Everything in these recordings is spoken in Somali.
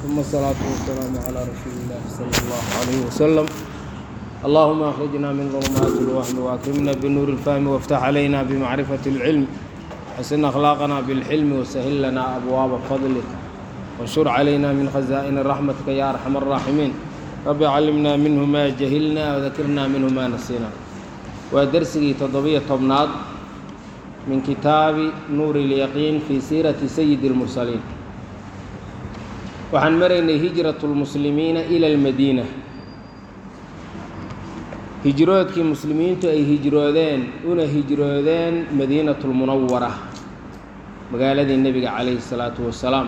ثم الصلاة والسلام على رسول الله صلى الله عليه وسلم اللهم أخرجنا من ظلمات الوهم وأكرمنا بنور الفهم وافتح علينا بمعرفة العلم حسن أخلاقنا بالحلم وسهل لنا أبواب فضلك وانشر علينا من خزائن رحمتك يا أرحم الراحمين رب علمنا منه ما جهلنا وذكرنا منه ما نسينا ودرسي تضبية طبناد من كتاب نور اليقين في سيرة سيد المرسلين waxaan maraynay hijrat lmuslimiina ila almadiina hijroodkii muslimiintu ay hijroodeen una hijroodeen madiinatu lmunawara magaaladii nebiga calayhi salaatu wasalaam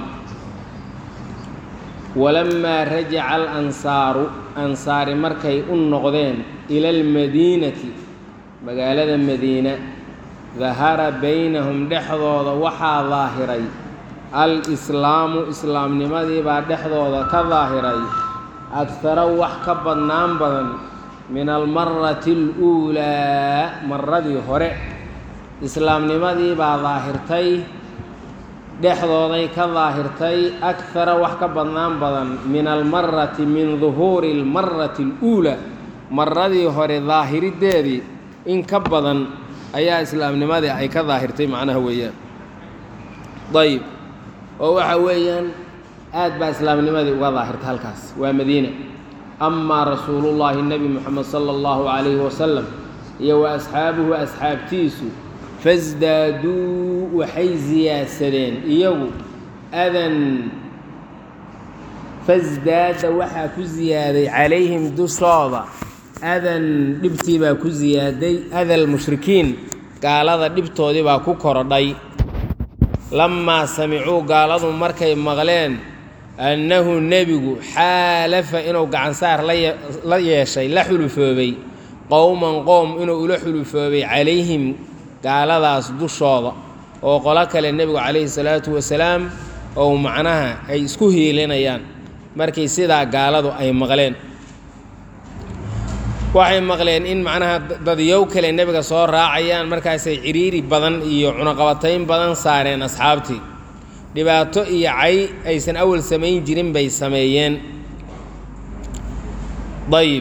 walamaa rajaca alansaaru ansaari markay u noqdeen ila almadiinati magaalada madiina dahara baynahum dhexdooda waxaa daahiray al-islaamu islaamnimadii baa dhexdooda ka daahiray agtara wax ka badnaan badan min almarati aluulaa maradii hore islaamnimadii baa daahirtay dhexdooday ka daahirtay agtara wax ka badnaan badan min almarati min duhuuri almarati aluulaa maradii hore daahirideedii in ka badan ayaa islaamnimadii ay ka daahirtay macnaha weeyaan ayb oo waxa weeyaan aad baa islaamnimadii uga daahirta halkaas waa madiina amaa rasuulullaahi nebi moxamed sala allahu calayhi wasalam iyo wa asxaabuhu asxaabtiisu fasdaaduu waxay siyaadsadeen iyagu adan fasdaada waxaa ku siyaaday calayhim dushooda adan dhibtii baa ku siyaaday adal mushrikiin gaalada dhibtoodii baa ku korodhay lamaa samicuu gaaladu markay maqleen annahu nebigu xaalafa inuu gacansaar la yeeshay la xulufoobay qowman qowm inuu ula xulufoobay calayhim gaaladaas dushooda oo qolo kale nebigu calayhi salaatu wasalaam ou macnaha ay isku hiilinayaan markii sidaa gaaladu ay maqleen waxay maqleen in macnaha dadyow kale nebiga soo raacayaan markaasay cidhiiri badan iyo cunaqabatayn badan saareen asxaabtii dhibaato iyo cay aysan awal samayn jirin bay sameeyeen dayib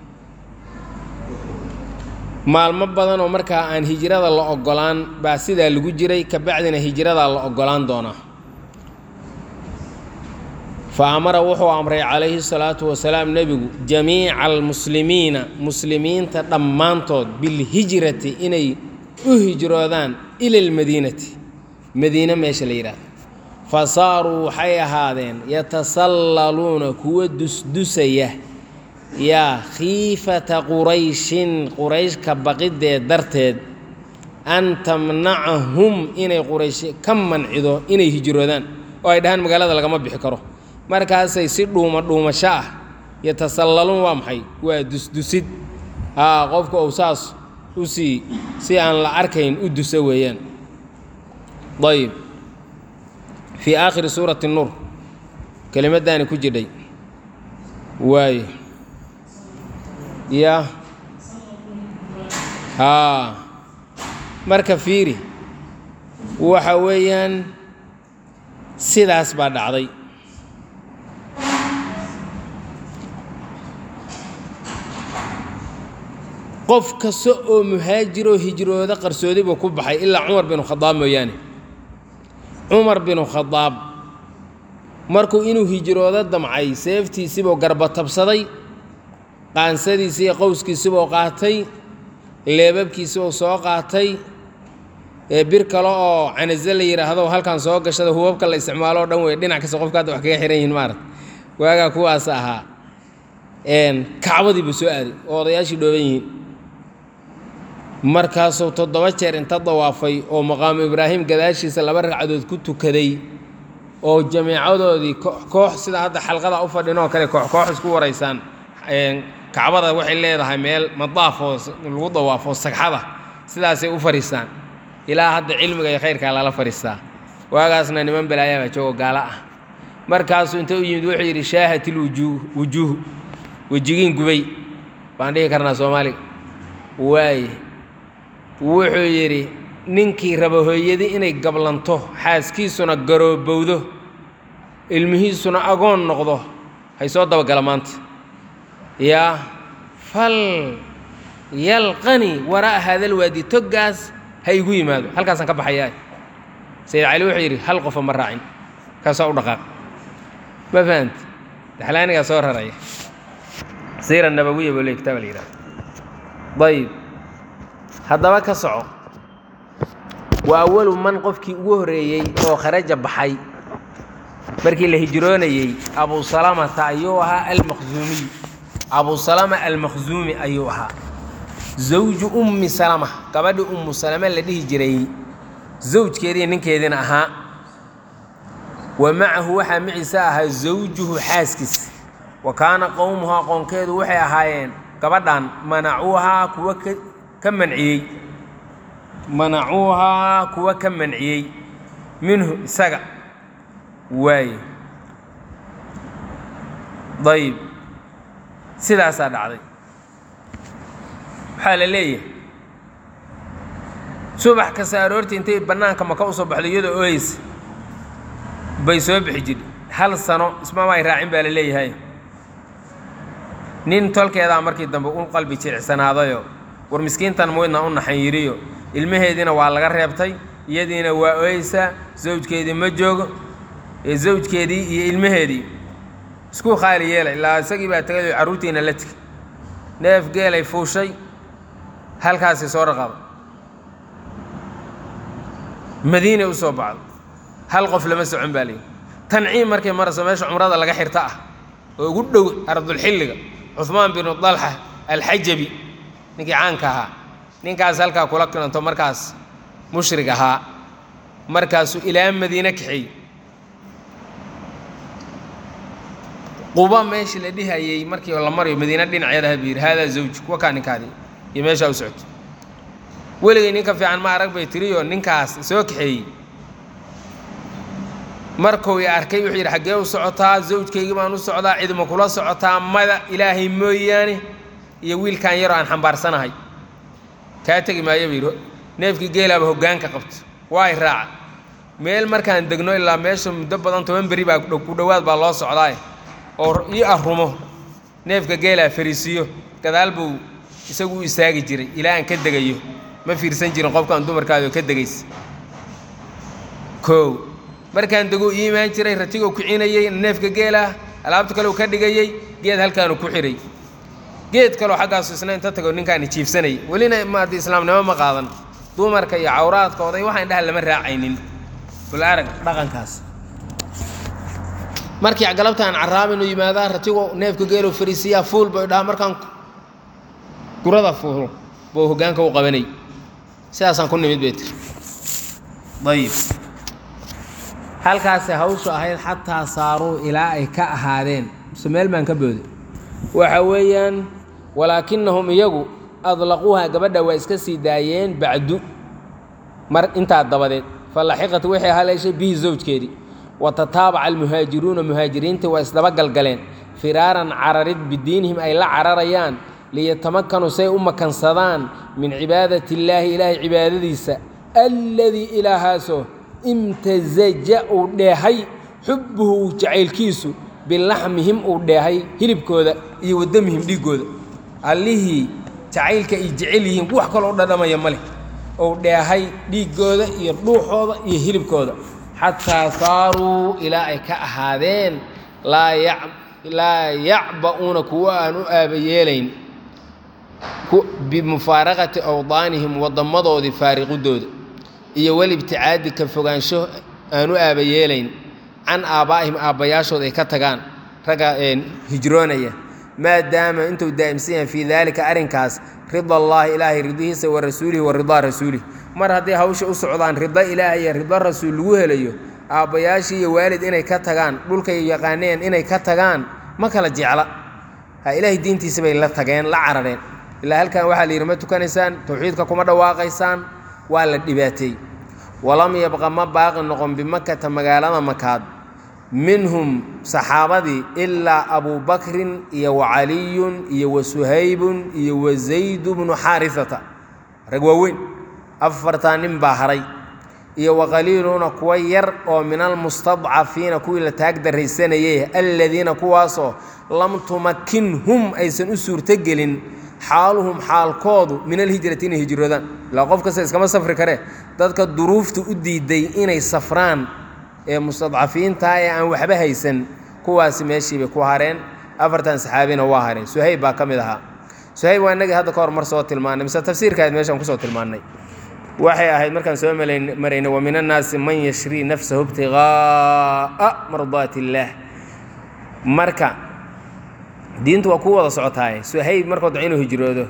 maalmo badanoo markaa aan hijrada la ogolaan baa sidaa lagu jiray kabacdina hijradaa la ogolaan doonaa fa amara wuxuu amray calayhi salaatu wasalaam nebigu jamiica almuslimiina muslimiinta dhammaantood bilhijrati inay u hijroodaan ila almadiinati madiine meesha la yidhaahdo fa saaruu waxay ahaadeen yatasallaluuna kuwa dusdusaya yaa khiifata qurayshin qurayshka baqideed darteed an tamnacahum inay quraysh ka mancido inay hijroodaan oo ay dhahaan magaalada lagama bixi karo markaasay si dhuuma dhuumasho ah yatasallaluun waa maxay waa dusdusid haa qofka uu saas u sii si aan la arkayn u duso weeyaan ayib fii aakhiri suurati nuur kelimaddaani ku jidhay waayo ya haa marka fiiri waxa weeyaan sidaas baa dhacday qof kasta oo muhaajiroo hijrooda qarsoodi buu ku baxay ilaa cumar binu khadaab mooyaane cumar binu khadaab markuu inuu hijroodo damcay seeftiisibuu garba tabsaday qaansadiisii iyo qowskiisibuu qaatay leebabkiisibuu soo qaatay ee bir kale oo canaze la yidhaahdo halkan soo gashada hubabka la isticmaalo o dhan wey dhinac kasta qofka hadda wax kaga xihan yihin maarata waagaa kuwaas ahaa kacbadii buu soo aaday oo odayaashii dhooban yihiin markaasuu toddoba jeer inta dawaafay oo maqaamu ibraahim gadaashiisa laba ragcadood ku tukaday oo jameecadoodii koox sida hadda xalqada u fadhinoo kale koox koox isku waraysaan kacbada waxay leedahay meel madaaf oo lagu dawaafo sagxada sidaasay u fadhiistaan ilaa hadda cilmiga iyo khayrkaa lala fadhiistaa waagaasna niman balaayaabaa joogo gaalo ah markaasuu inta u yimid wuxuu yidhi shaahatil wujuuh wujuuh wejigiin gubay baan dhihi karnaa soomaaliga waaye wuxuu yidhi ninkii raba hooyadii inay gablanto xaaskiisuna garoobowdo ilmihiisuna agoon noqdo hay soo dabagala maanta yaa fal yalqani waraa'a haadalwaadi toggaas ha igu yimaado halkaasaan ka baxayaa sayid cali wuxuu yidhi hal qofa ma raacin kaasaa u dhaqaaq ma fahant daxlaanigaa soo raraya siira nabawiya buu le kitaaba la yidhahda ayib haddaba ka soco waa awalu man qofkii ugu horreeyey oo kharaja baxay markii la hijroonayey abu salamata ayuu ahaa almakhzuumiy abu salama almakhzuumi ayuu ahaa zawju ummi salama gabadhii ummu salame la dhihi jiray zawjkeedii ninkeediina ahaa wa macahu waxaa maciisa ahaa zawjuhu xaaskiis wa kaana qowmuhu aqoonkeedu waxay ahaayeen gabadhan manacuuhaa kuwa ka manciyey manacuuhaa kuwa ka manciyey minhu isaga waaye dayib sidaasaa dhacday waxaa la leeyahay subax kasta aroortii intay bannaanka maka u soo baxdo iyadoo ooyeysa bay soo bixi jidhi hal sano ismamaay raacin baa la leeyahay nin tolkeedaa markii dambe u qalbi jilicsanaadayo war miskiintan muydna u naxan yidhiyo ilmaheediina waa laga reebtay iyadiina waa ooyeysaa zawjkeedii ma joogo ee zawjkeedii iyo ilmaheedii isku khaali yeelay ilaa isagii baa tegay carruurtiina la tegay neef geelay fuushay halkaasi soo raqaba madiinay u soo bacdo hal qof lama socon baa layidhi tanciim markay marayso meesha cumrada laga xirta ah oo ugu dhow ardulxilliga cuhmaan binu dalxa alxajabi ninkii caanka ahaa ninkaas halkaa kula kilanto markaas mushrig ahaa markaasuu ilaa madiine kaxeeyey quba meeshii la dhihayey markii la marayo madiine dhinaceedaha buu yidhi haadaa zawji kuwa kaa ninkaadii iyo meeshaa u socoto weligay ninka fiican ma arag bay tiriyo ninkaas soo kaxeeyey markuu i arkay wuxuu yidhi xaggee u socotaa zawjkaygii baan u socdaa cidma kula socotaa mada ilaahay mooyaane iyo wiilkan yaroo aan xambaarsanahay kaa tegi maayo buu yidhi neefkii geelaaba hoggaanka qabto waa y raaca meel markaan degno ilaa meesha muddo badan toban beri baa ku dhowaad baa loo socdaaye oo ii arrumo neefka geelaa fariisiiyo gadaal buu isagu u istaagi jiray ilaa aan ka degayo ma fiirsan jirin qofkaan dumarkaadoo ka degaysa koow markaan deguu ii imaan jiray ratiguu kicinayey neefka geelah alaabta kaleu ka dhigayey geed halkaanu ku xihay geed kaloo xaggaasu isna inta tago ninkaani jiifsanayay welina maadi islaamnimo ma qaadan dumarka iyo cawraadkooda iyo waxaan dhaha lama raacaynin bal arag dhaqankaas markii galabtaan carraab inuu yimaadaa ratigu neefka geeluu fariisiyaa fuul bay dhaha markaan gurada fuulo buu hoggaanka u qabanay sidaasaan ku nimid bay tiri ayib halkaasay hawshu ahayd xataa saaruu ilaa ay ka ahaadeen mise meel baan ka booday waxa weeyaan walaakinahum iyagu adlaquuha gabadha waa iska sii daayeen bacdu mar intaa dabadeed falaxiqat waxay haleeshay bihi zawjkeedii wa tataabaca almuhaajiruuna muhaajiriinta waa isdaba galgaleen firaaran cararid bidiinihim ay la cararayaan liyatamakanuu say u makansadaan min cibaadati illaahi ilaahay cibaadadiisa alladii ilaahaasoo imtasaja uu dheehay xubbuhu jacaylkiisu bilaxmihim uu dheehay hilibkooda iyo wadamihim dhiiggooda allihii jacaylka ay jecel yihiin wax kaloo dhadhamaya ma leh uu dheehay dhiiggooda iyo dhuuxooda iyo hilibkooda xataa saaruu ilaa ay ka ahaadeen laa yacba'uuna kuwa aan u aabayeelayn bimufaaraqati awdaanihim wadammadoodii faariqidooda iyo welibticaadi ka fogaansho aan u aabayeelayn can aabbaa'ihim aabbayaashood ay ka tagaan ragga hijroonaya maadaama intuu daa'imsan yahay fii daalika arrinkaas rida allaahi ilaahay ridihiisa wa rasuulihi wa ridaa rasuulih mar hadday hawsha u socdaan rido ilaahay iyo rido rasuul lagu helayo aabbayaashii iyo waalid inay ka tagaan dhulkay yaqaaneen inay ka tagaan ma kala jecla ha ilaahay diintiisa bay la tageen la carareen ilaa halkan waxaa la yidhi ma tukanaysaan towxiidka kuma dhawaaqaysaan waa la dhibaateey walam yabqa ma baaqi noqon bimakata magaalada makaad minhum saxaabadii ilaa abubakrin iyo wacaliyun iyo wa suhaybun iyo wa zaydu bnu xaarisata rag waaweyn afartaa nin baa haray iyo waqaliiluuna kuwa yar oo min almustadcafiina kuwii la taag daraysanayay aladiina kuwaasoo lam tumakinhum aysan u suurtogelin xaaluhum xaalkoodu min alhijrati inay hijroodaan ilaa qof kasta iskama safri kare dadka duruufta u diiday inay safraan ee mustadcafiintaa ee aan waxba haysan kuwaasi meeshii bay ku hareen afartan saxaabina waa hareen suhayb baa ka mid ahaa suhayb waa inagii hadda ka hor mar soo tilmaanay mise tafsiirkaad meeshaan kusoo tilmaannay waxay ahayd markaan soo maraynay wa min annaasi man yashrii nafsahu ibtiqaa'a mardaati illaah marka diintu waa ku wada socotaaye suhayb markuu daco inuu hijroodo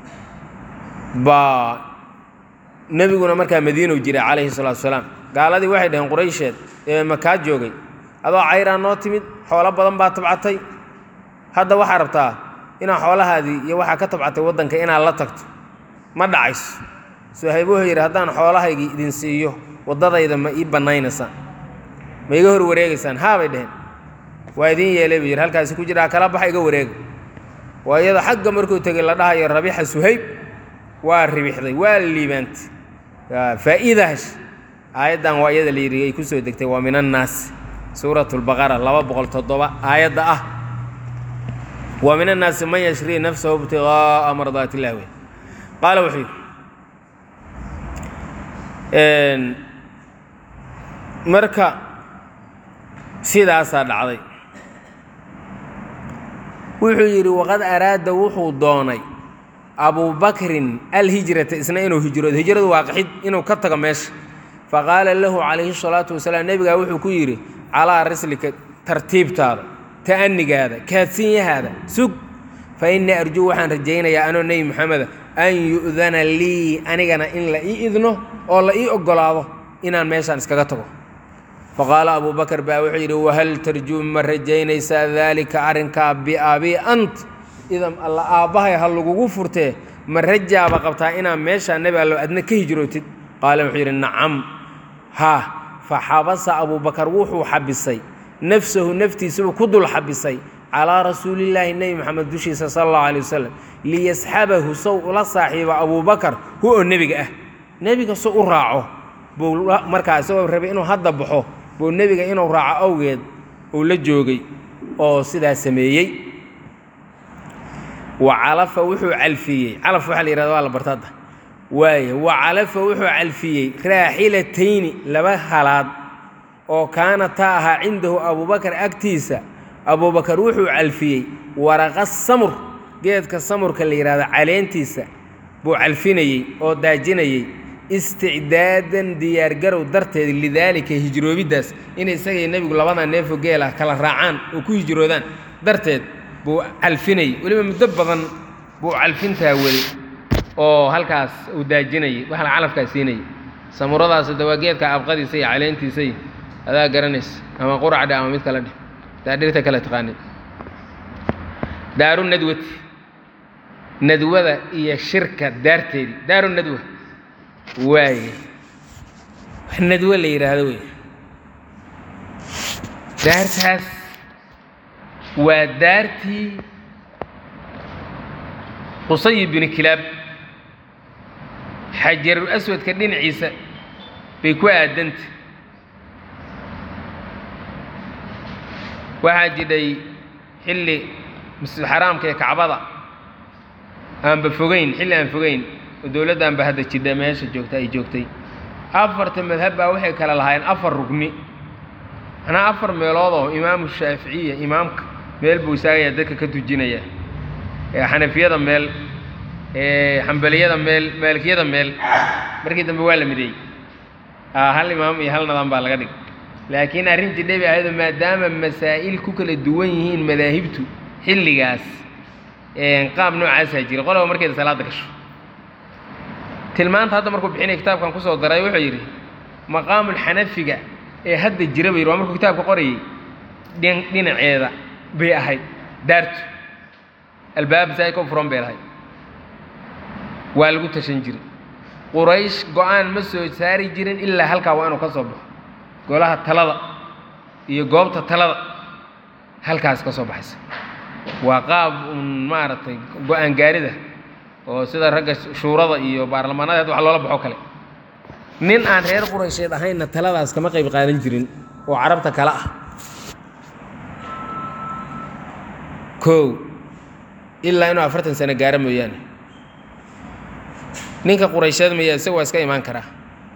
baa nebiguna markaa madiinow jiray calayhi salaatu wasalaam gaaladii waxay dhaheen quraysheed ee makaa joogay adoo cayraa noo timid xoolo badan baa tabcatay hadda waxaa rabtaa inaad xoolahaadii iyo waxaa ka tabcatay waddanka inaad la tagto ma dhacayso suhayb wuxuu yidhi haddaan xoolahaygii idin siiyo waddadayda ma ii bannaynaysaan ma iga hor wareegaysaan haa bay dheheen waa idiin yeelay buu yidhi halkaasi ku jiraa kala baxa iga wareega waa iyadoo xagga markuu tegey la dhahayo rabixa suhayb waa ribixday waa liibaantay faa'iida hash aayaddan waa iyada la yidhi ay ku soo degtay waa min annaasi suurat lbaqara laba boqol toddoba aayadda ah wa min annaasi man yashrii nafsahu ibtiqaa'a mardaat illah wey qaala wuxuu yidhi marka sidaasaa dhacday wuxuu yidhi waqad araada wuxuu doonay abubakrin alhijrata isna inuu hijroodo hijradu waa qaxid inuu ka tago meesha faqaala lahu calayhi salaatu wasalaam nebigaa wuxuu ku yidhi calaa rislika tartiibtaada ta'anigaada kaadsinyahaada sug fa innii arjuu waxaan rajaynayaa anoo nebi moxameda an yu'dana lii anigana in la ii idno oo la ii oggolaado inaan meeshaan iskaga tago faqaala abuu bakar baa wuxuu yidhi wahal tarjuu ma rajaynaysaa daalika arrinkaa biabii ant idan alla aabbahay ha lagugu furtee ma rajaaba qabtaa inaan meeshaa nebi allo adna ka hijrootid qaala wuxuu yidhi nacam haa fa xabasa abuubakar wuxuu xabisay nafsahu naftiisabuu ku dul xabisay calaa rasuulillaahi nebi moxamed dushiisa sala allahu alay wasalam liyasxabahu sow ula saaxiibo abuubakar hu oo nebiga ah nebiga so u raaco buu markaa isagoo rabay inuu hadda baxo buu nebiga inuu raaco awgeed uu la joogay oo sidaa sameeyey wa calafa wuxuu calfiyey calaf waxaa la yihahda waa la barta hadda waaya wa calafa wuxuu calfiyey raaxilatayni laba halaad oo kaana taa ahaa cindahu abuubakar agtiisa abuubakar wuxuu calfiyey waraqa samur geedka samurka la yidhahdo caleentiisa buu calfinayey oo daajinayey isticdaadan diyaargarow darteed lidaalika hijroobiddaas inay isagay nebigu labada neefo geel ah kala raacaan oo ku hijroodaan darteed buu calfinayey weliba muddo badan buu calfintaa weli oo halkaas uu daajinayey waxla calafkaa siinayay samuradaas de waa geedka abqadiisa iyo caleentiisa iyo adaa garanaysa ama quracdhe ama mid kala dheh taa dhirta kale taqaanay daaru nadwati nadwada iyo shirka daarteedii daaru nadwa waaye wax nadwo la yidhaahdo wey daartaas waa daartii qusayi bini kilaab xajarul aswadka dhinaciisa bay ku aadanta waxaa jidhay xilli masjidxaraamka ee kacbada aanba fogeyn xilli aan fogeyn oo dowladdaanba hadda jidha meesha joogta ay joogtay afarta madhab baa waxay kale lahaayeen afar rugni manaa afar meelood oo imaamu shaaficiya imaamka meel buu istaagaya dadka ka tujinaya xanafiyada meel xambaliyada meel maalikiyada meel markii dambe waa la mideeyey hal imaam iyo hal nidaam baa laga dhig laakiin arrin jidhay bay ahaydoo maadaama masaa'il ku kala duwan yihiin madaahibtu xilligaas qaab noocaasaa jira qolaba markeeda salaada gasho tilmaanta hadda markuu bixinaya kitaabkan kusoo daray wuxuu yidhi maqaamulxanafiga ee hadda jira ba yidhi waa markuu kitaabka qorayay dhin dhinaceeda bay ahayd daartu albaab saa ka furan bay lahayd waa lagu tashan jiray quraysh go-aan ma soo saari jirin ilaa halkaa waa inuu ka soo baxo golaha talada iyo goobta talada halkaas ka soo baxaysa waa qaab un maaragtay go-aan gaarida oo sida ragga shuurada iyo baarlamaanada hadda wax loola baxo kale nin aan reer quraysheed ahaynna taladaas kama qayb qaadan jirin oo carabta kale ah kow ilaa inuu afartan sano gaaro mooyaane ninka quraysheed maya isaga waa iska imaan karaa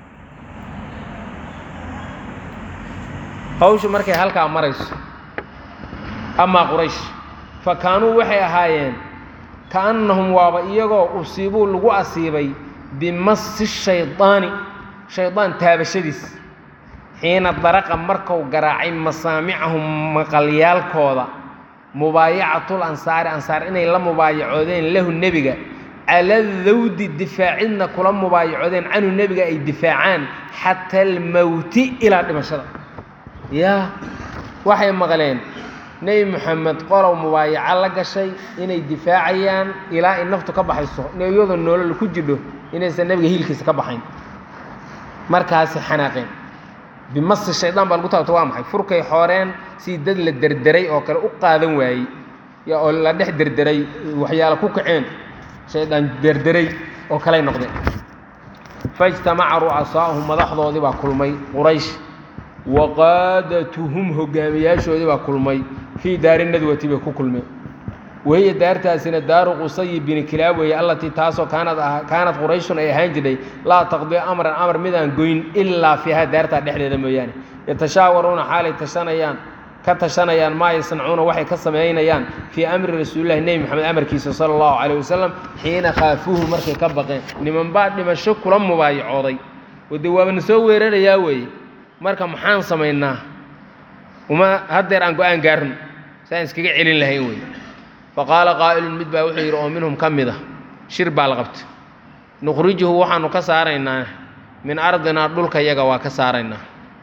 hawshu markay halkaa marayso amaa quraysh fa kaanuu waxay ahaayeen kaannahum waaba iyagoo usiibuu lagu asiibay bimasi shaydaani shaydaan taabashadiis xiina daraqa marku garaacay masaamicahum maqalyaalkooda mubaayacatul ansaari ansaar inay la mubaayacoodeen lahu nebiga cala dawdi difaacidna kula mubaayacoodeen canhu nebiga ay difaacaan xata almowti ilaa dhimashada yaa waxay maqleen nebi moxamed qolow mubaayaco la gashay inay difaacayaan ilaa ay naftu ka baxayso iyadoo nolol ku jidho inaysan nebiga hiilkiisa ka baxayn markaasi xanaaqeen bimasi shaydaan baa lagu taabta waa maxay furkay xooreen si dad la derderay oo kale u qaadan waayey oo la dhex derderay waxyaala ku kaceen shaydaan derderay oo kaley noqdeen faijtamaca ru'asaa'uhum madaxdoodii baa kulmay quraysh wa qaadatuhum hogaamiyaashoodii baa kulmay fii daari nadwati bay ku kulmeen wahiya daartaasina daaru qusayi bini kilaab weeye allatii taasoo kaanad kaanad qurayshun ay ahaan jirtay laa taqdii amran amar midaan goyn ilaa fiiha daartaa dhexdeeda mooyaane yatashaawaruuna xaalay tashanayaan ka tashanayaan maa yasnacuuna waxay ka samaynayaan fii amri rasuulillahi nebi moxamed amarkiisa sala allahu calayh wasalam xiina khaafuuhu markay ka baqeen nimanbaa dhimasho kula mubaayacooday oo dee waabana soo weerarayaa weeye marka maxaan samaynaa uma haddeer aan go-aan gaarno saan iskaga celin lahayn wey faqaala qaa'ilun mid baa wuxuu yidhi oo minhum ka mid a shir baa la qabtay nukhrijuhu waxaanu ka saaraynaa min ardinaa dhulka yaga waa ka saaraynaa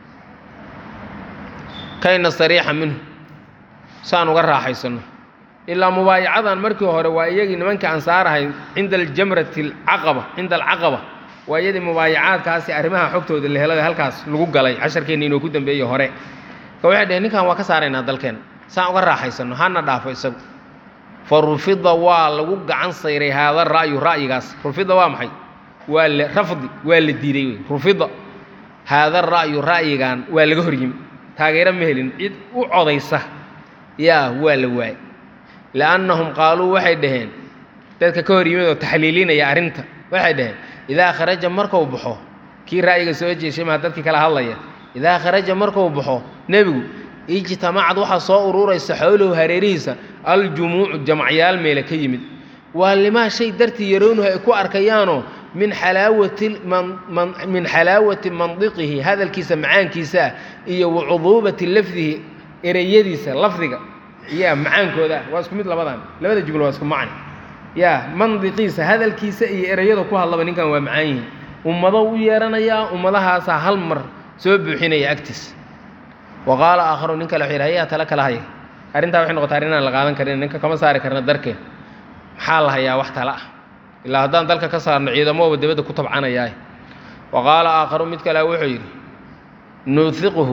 kay nastariixa minhu saan uga raaxaysanno ilaa mubaayacadan markii hore waa iyagii nimankii ansaarahay cinda aljamrati alcaqaba cinda alcaqaba waa iyadii mubaayacaadkaasi arrimaha xogtooda la helada halkaas lagu galay casharkeenna inuu ku dambeeye hore ka waxay dheheen ninkan waa ka saaraynaa dalkeenna saan uga raaxaysanno hana dhaafo isagu fa rufida waa lagu gacan sayray haada ra'yu ra'yigaas rufida waa maxay waa la rafdi waa la diiday wey rufida haada ra'yu ra'yigan waa laga hor yimi taageero ma helin cid u codaysa yaa waa la waayey li'annahum qaaluu waxay dhaheen dadka ka hor yimid oo taxliilinaya arrinta waxay dhaheen idaa kharaja markuu baxo kii ra'yiga soo jeeshay maha dadkii kala hadlaya idaa kharaja markuu baxo nebigu ijtamacad waxaa soo ururaysa xowlahu hareerihiisa aljumuucu jamacyaal meele ka yimid waa limaa shay dartii yarownuhu ay ku arkayaanoo min xalaawati min xalaawati mandiqihi hadalkiisa macaankiisa ah iyo wa cuduubati lafdihi ereyadiisa lafdiga yaa macaankooda ah waa isku mid labadan labada jumlo waa isku macni yaa mandiqiisa hadalkiisa iyo ereyada ku hadlaba ninkan waa macaan yihiin ummado u yeeranayaa ummadahaasaa hal mar soo buuxinaya agtiisa wa qaala aakharu nin kale wuxuu yidhi hayaa tale kala haya arrintaa waxay noqotay arrin aan la qaadan karin ninka kama saari karna darkeen maxaa la hayaa wax tale ah ilaa haddaan dalka ka saarno ciidamooba dibadda ku tabcanayaa wa qaala aakharu mid kale wuxuu yidhi nuhiquhu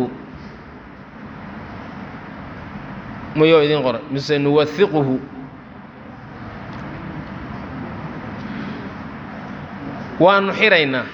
muyuu idiin qoray mise nuwahiquhu waanu xiraynaa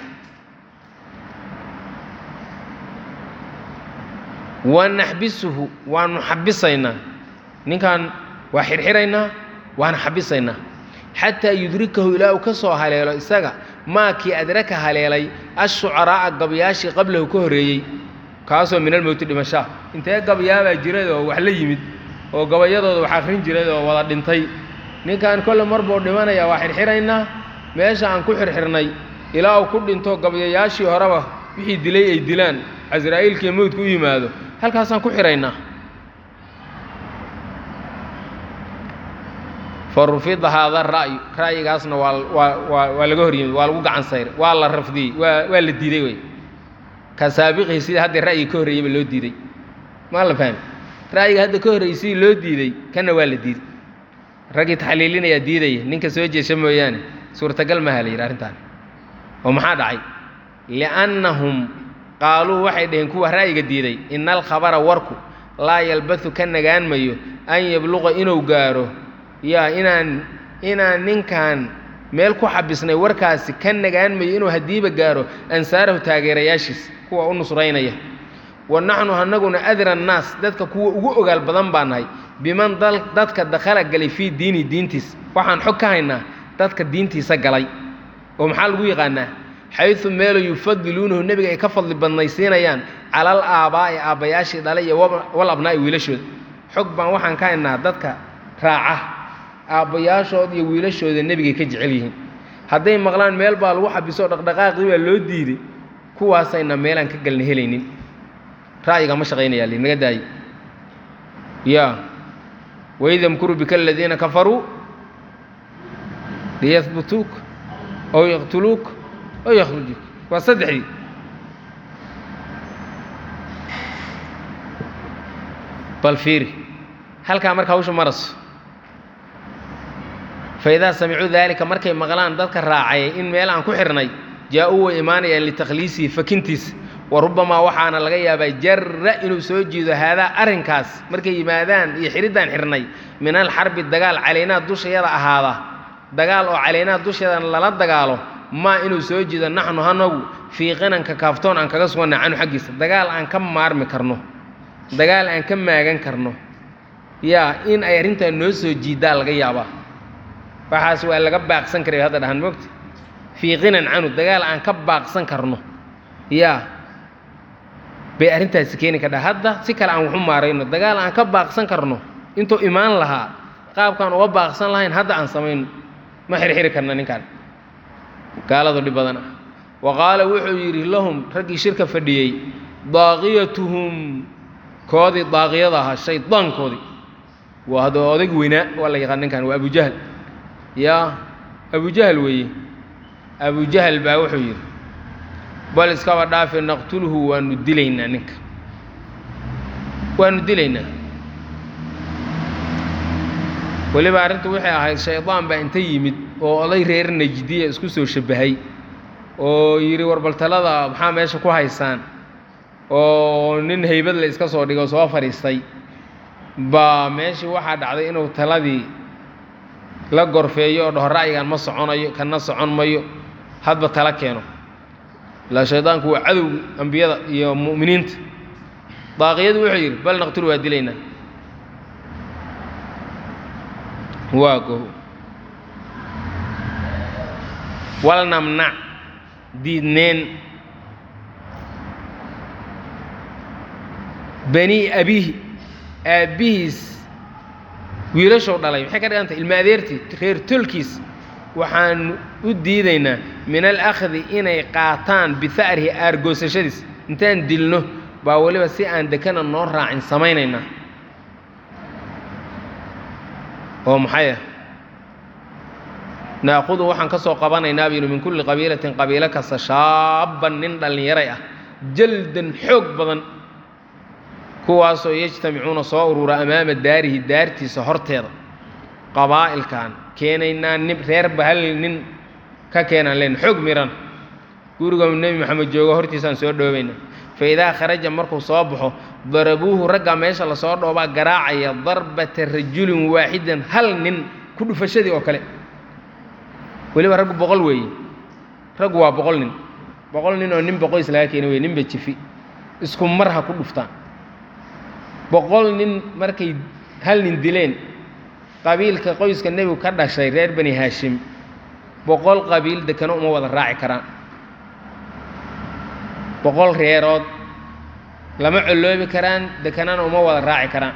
wanaxbisuhu waanu xabisaynaa ninkan waa xirxiraynaa waana xabisaynaa xataa yudrikahu ilaa uu ka soo haleelo isaga maakii adraka haleelay ashucaraa'a gabyaashii qablahu ka horreeyey kaasoo min almowti dhimashaa intee gabyaabaa jiray oo wax la yimid oo gabayadooda wax akhrin jiray oo wada dhintay ninkan kolle mar buu dhimanaya waa xirxiraynaa meesha aan ku xirxirnay ilaa uu ku dhinto gabyayaashii horeba wixii dilay ay dilaan casraa'iilkii mowdka u yimaado halkaasaan ku xiraynaa fa rufida haada ra'yu ra'yigaasna waa waa waa waa laga hor yimid waa lagu gacan sayray waa la rafdiyey waa waa la diiday wey ka saabiqihi sidii hadda ra'yiga ka horreeyeyba loo diiday maa la fahmi ra'yiga hadda ka horreeyey sidii loo diiday kanna waa la diiday raggii taxliilinayaa diidaya ninka soo jeesha mooyaane suurtagal maha la yidhi arrintaan oo maxaa dhacay liannahum qaaluu waxay dhaheen kuwa ra'yiga diiday ina alkhabara warku laa yalbathu ka nagaan mayo an yabluqa inuu gaaro yaa inaan inaan ninkan meel ku xabisnay warkaasi ka nagaan mayo inuu haddiiba gaaro ansaarahu taageerayaashiis kuwa u nusraynaya wa naxnu anaguna adra annaas dadka kuwa ugu ogaal badan baa nahay biman dadka dakhala galay fii diini diintiis waxaan xog ka haynaa dadka diintiisa galay oo maxaa lagu yaqaanaa xayu meelo yufadiluunahu nebiga ay ka fadli badnaysiinayaan calal aabbaa'i aabbayaashii dhalay iyo wal abnaa'i wiilashooda xog baan waxaan ka haynaa dadka raaca aabbayaashooda iyo wiilashooda nebigay ka jecel yihiin hadday maqlaan meel baa lagu xabiso dhaqdhaqaaqii baa loo diiday kuwaasayna meelaan ka galna helaynin ra'yiga ma shaqaynaya li naga daaye ya waid yamkuru bika aladiina kafaruu liyahbutuuk aw yaqtuluuk aw yakhrujuuk waa saddexdii bal fiiri halkaa marka hawsha maraso faidaa samicuu daalika markay maqlaan dadka raacay in meel aan ku xidhnay jaa-uu way imaanayaan litakhliisihi fakintiisa wa rubbamaa waxaana laga yaabaa jarra inuu soo jiido haadaa arrinkaas markay yimaadaan iyo xidhiddaan xidhnay min alxarbi dagaal calaynaa dushayada ahaada dagaal oo calaynaa dusheeda lala dagaalo maa inuu soo jiido naxnu hanagu fii qinanka kaaftoon aan kaga suganna canu xaggiisa dagaal aan ka maarmi karno dagaal aan ka maagan karno yaa in ay arrintaa noo soo jiiddaa laga yaabaa waxaas waa laga baaqsan karay hadda dhahan moogta fii qinan canu dagaal aan ka baaqsan karno yaa bay arrintaasi keeni kadha hadda si kale aan waxu maarayno dagaal aan ka baaqsan karno intuu imaan lahaa qaabkaan uga baaqsan lahayn hadda aan samayno ma xirxiri karna ninkaan gaaladu dhib badan ah wa qaala wuxuu yidhi lahum raggii shirka fadhiyey daaqiyatuhum koodii daaqiyada ahaa shaydaankoodii waa hadda odayg weynaa waa la yaqaan ninkan waa abujahal yaa abujahal weeye abujahal baa wuxuu yidhi bal iskaba dhaafe naqtuluhu waanu dilaynaa ninka waanu dilaynaa weliba arrintu waxay ahayd shaydaan baa inta yimid oo oday reer najdiya isku soo shabbahay oo yidhi warbaltalada maxaa meesha ku haysaan oo nin haybad la iska soo dhigo soo fadhiistay baa meeshii waxaa dhacday inuu taladii la gorfeeyo oo dhaho ra'yigan ma soconayo kana socon mayo hadba tala keeno ilaa shaydaanku waa cadowgi ambiyada iyo mu'miniinta daaqiyadu wuxuu yidhi bal naqtulu waa dilaynaa waa goho wal namnac diidneen bani abihi aabbihiis wiilashow dhalay maxay ka dhigantay ilma adeertii reer tolkiis waxaanu u diidaynaa min alakhdi inay qaataan biha'rihi aargoosashadiis intaan dilno baa weliba si aan dekana noo raacin samaynaynaa oo maxay ah naaqudu waxaan ka soo qabanaynaa binu min kulli qabiilatin qabiilo kasta shaabban nin dhallinyaray ah jaldan xoog badan kuwaasoo yajtamicuuna soo urura amaama daarihi daartiisa horteeda qabaa'ilkan keenaynaa nin reerba hal nin ka keenaan len xoog miran guriga nebi moxamed joogo hortiisaan soo dhoobayna fa idaa kharaja markuu soo baxo darabuuhu ragga meesha lasoo dhoobaa garaacaya darbata rajulin waaxidan hal nin ku dhufashadii oo kale weliba raggu boqol weeye raggu waa boqol nin boqol nin oo nin boqoys laga keena weye ninba jifi isku mar ha ku dhuftaan boqol nin markay hal nin dileen qabiilka qoyska nebigu ka dhashay reer bani haashim boqol qabiil dekano uma wada raaci karaan boqol reerood lama colloobi karaan dekanana uma wada raaci karaan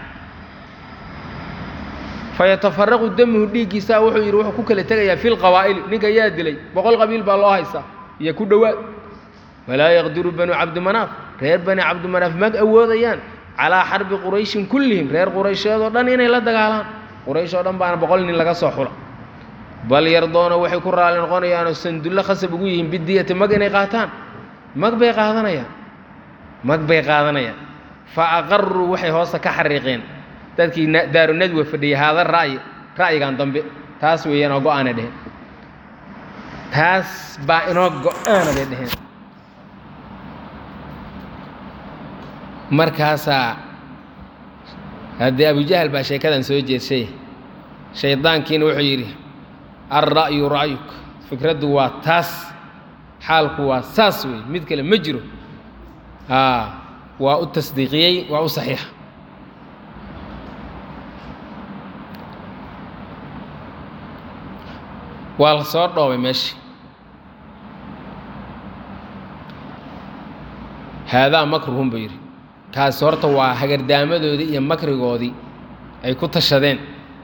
fayatafaraqu damuhu dhiiggiisaa wuxuu yidhi wuxuu ku kala tegayaa fi lqawaa'ili ninka yaa dilay boqol qabiil baa loo haystaa iyo ku dhowaad walaa yaqdiru banu cabdimanaaf reer bani cabdimanaaf mag awoodayaan calaa xarbi qurayshin kullihim reer quraysheedoo dhan inay la dagaalaan quraysh oo dhan baana boqol nin laga soo xula bal yardoona waxay ku raali noqonayaanoo sandullo khasab ugu yihiin bidiyati mag inay qaataan mag bay qaadanayaan mag bay qaadanayaan fa aqaruu waxay hoosta ka xariiqeen dadkii daaru nadwa fadhiyay haada ra'yi ra'yigan dambe taas weeyaan oo go-aanay dheheen taas baa inoo go-aana bay dheheen markaasaa haddii abujahal baa sheekadan soo jeedshay shaydaankiina wuxuu yidhi alra'yu ra'yuk fikraddu waa taas xaalku waa saas wey mid kale ma jiro aa waa u tasdiiqiyey waa u saxiixa waa la soo dhoobay meesha haadaa makruhum buu yidhi kaasi horta waa hagardaamadoodii iyo makrigoodii ay ku tashadeen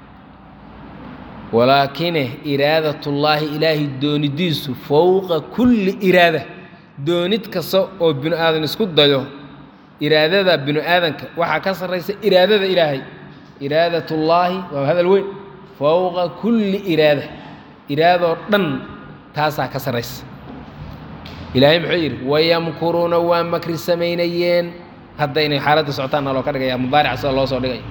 walaakine iraadatullaahi ilaahay doonidiisu fowqa kulli iraada doonid kasta oo binu aadan isku dayo iraadada binu aadanka waxaa ka sarraysa iraadada ilaahay iraadatullaahi waa hadal weyn fowqa kulli iraada iraadoo dhan taasaa ka sarraysa ilaahay muxuu yidhi wayamkuruuna waa makri samaynayeen hadda inay xaaladda socotaan naloo ka dhigaya mudaarica sida loo soo dhigay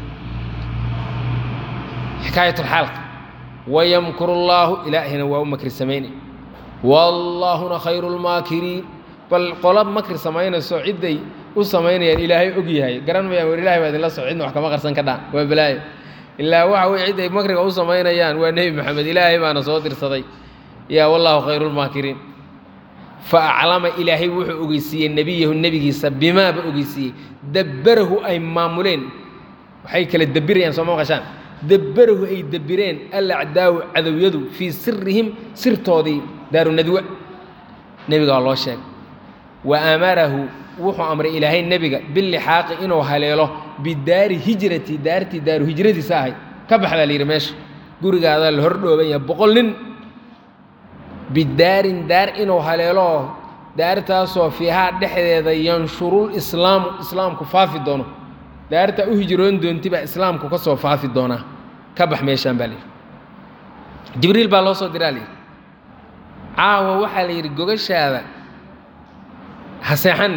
xikaayatulxaalka wayamkuru llaahu ilaahina waa u makri samaynay wallaahuna khayru lmaakiriin bal qola makri samaynayso cidday u samaynayaan ilaahay og yahay garan mayaan war ilahay baa idinla soco cidna wax kama qarsan ka dhaan waa balaayo ilaa waxa weye cidday makriga u samaynayaan waa nebi maxamed ilaahay baana soo dirsaday yaa wallaahu khayru lmaakiriin fa aclama ilaahay wuxuu ogeysiiyey nebiyahu nebigiisa bimaaba ogeysiiyey dabbarahu ay maamuleen waxay kala debirayaan sooma maqashaan dabbarahu ay debireen alacdaawu cadowyadu fii sirihim sirtoodii daaru nadwa nebiga waa loo sheegay wa amarahu wuxuu amray ilaahay nebiga bilixaaqi inuu haleelo bidaari hijrati daartii daaru hijradiisa ahayd ka baxdaa la yidhi meesha gurigaadaa la hordhooban yahay boqol nin bidaarin daar inuu haleelo daartaasoo fiihaa dhexdeeda yanshurul islaamu islaamku faafi doono daartaa u hijroon doonti baa islaamku ka soo faafi doonaa ka bax meeshaan baa layidhi jibriil baa loo soo diraa layidhi caawa waxaa la yidhi gogashaada ha seexan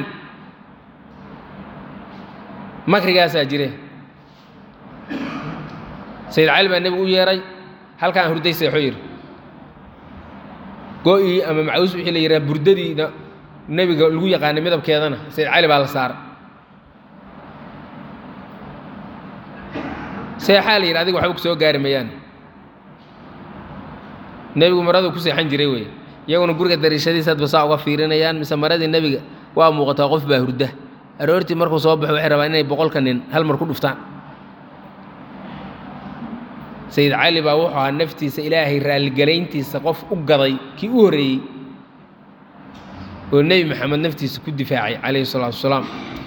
makrigaasaa jire sayid cali baa nebigu u yeeray halkaan hurday seexo yidhi go-ii ama macaws wixii la yidhaha burdadiina nebiga lagu yaqaanay midabkeedana sayid cali baa la saaray seexaa la yidhi adiga waxba ku soo gaari mayaan nebigu maradu ku seexan jiray wey iyaguna guriga dariishadiisa hadba saa uga fiirinayaan mise maradii nebiga waa muuqataa qof baa hurda aroortii markuu soo baxo waxay rabaan inay boqolka nin hal mar ku dhuftaan sayid cali baa wuxuu ahaa naftiisa ilaahay raalligelayntiisa qof u gaday kii u horreeyey oo nebi maxamed naftiisa ku difaacay calayhi salaatu wasalaam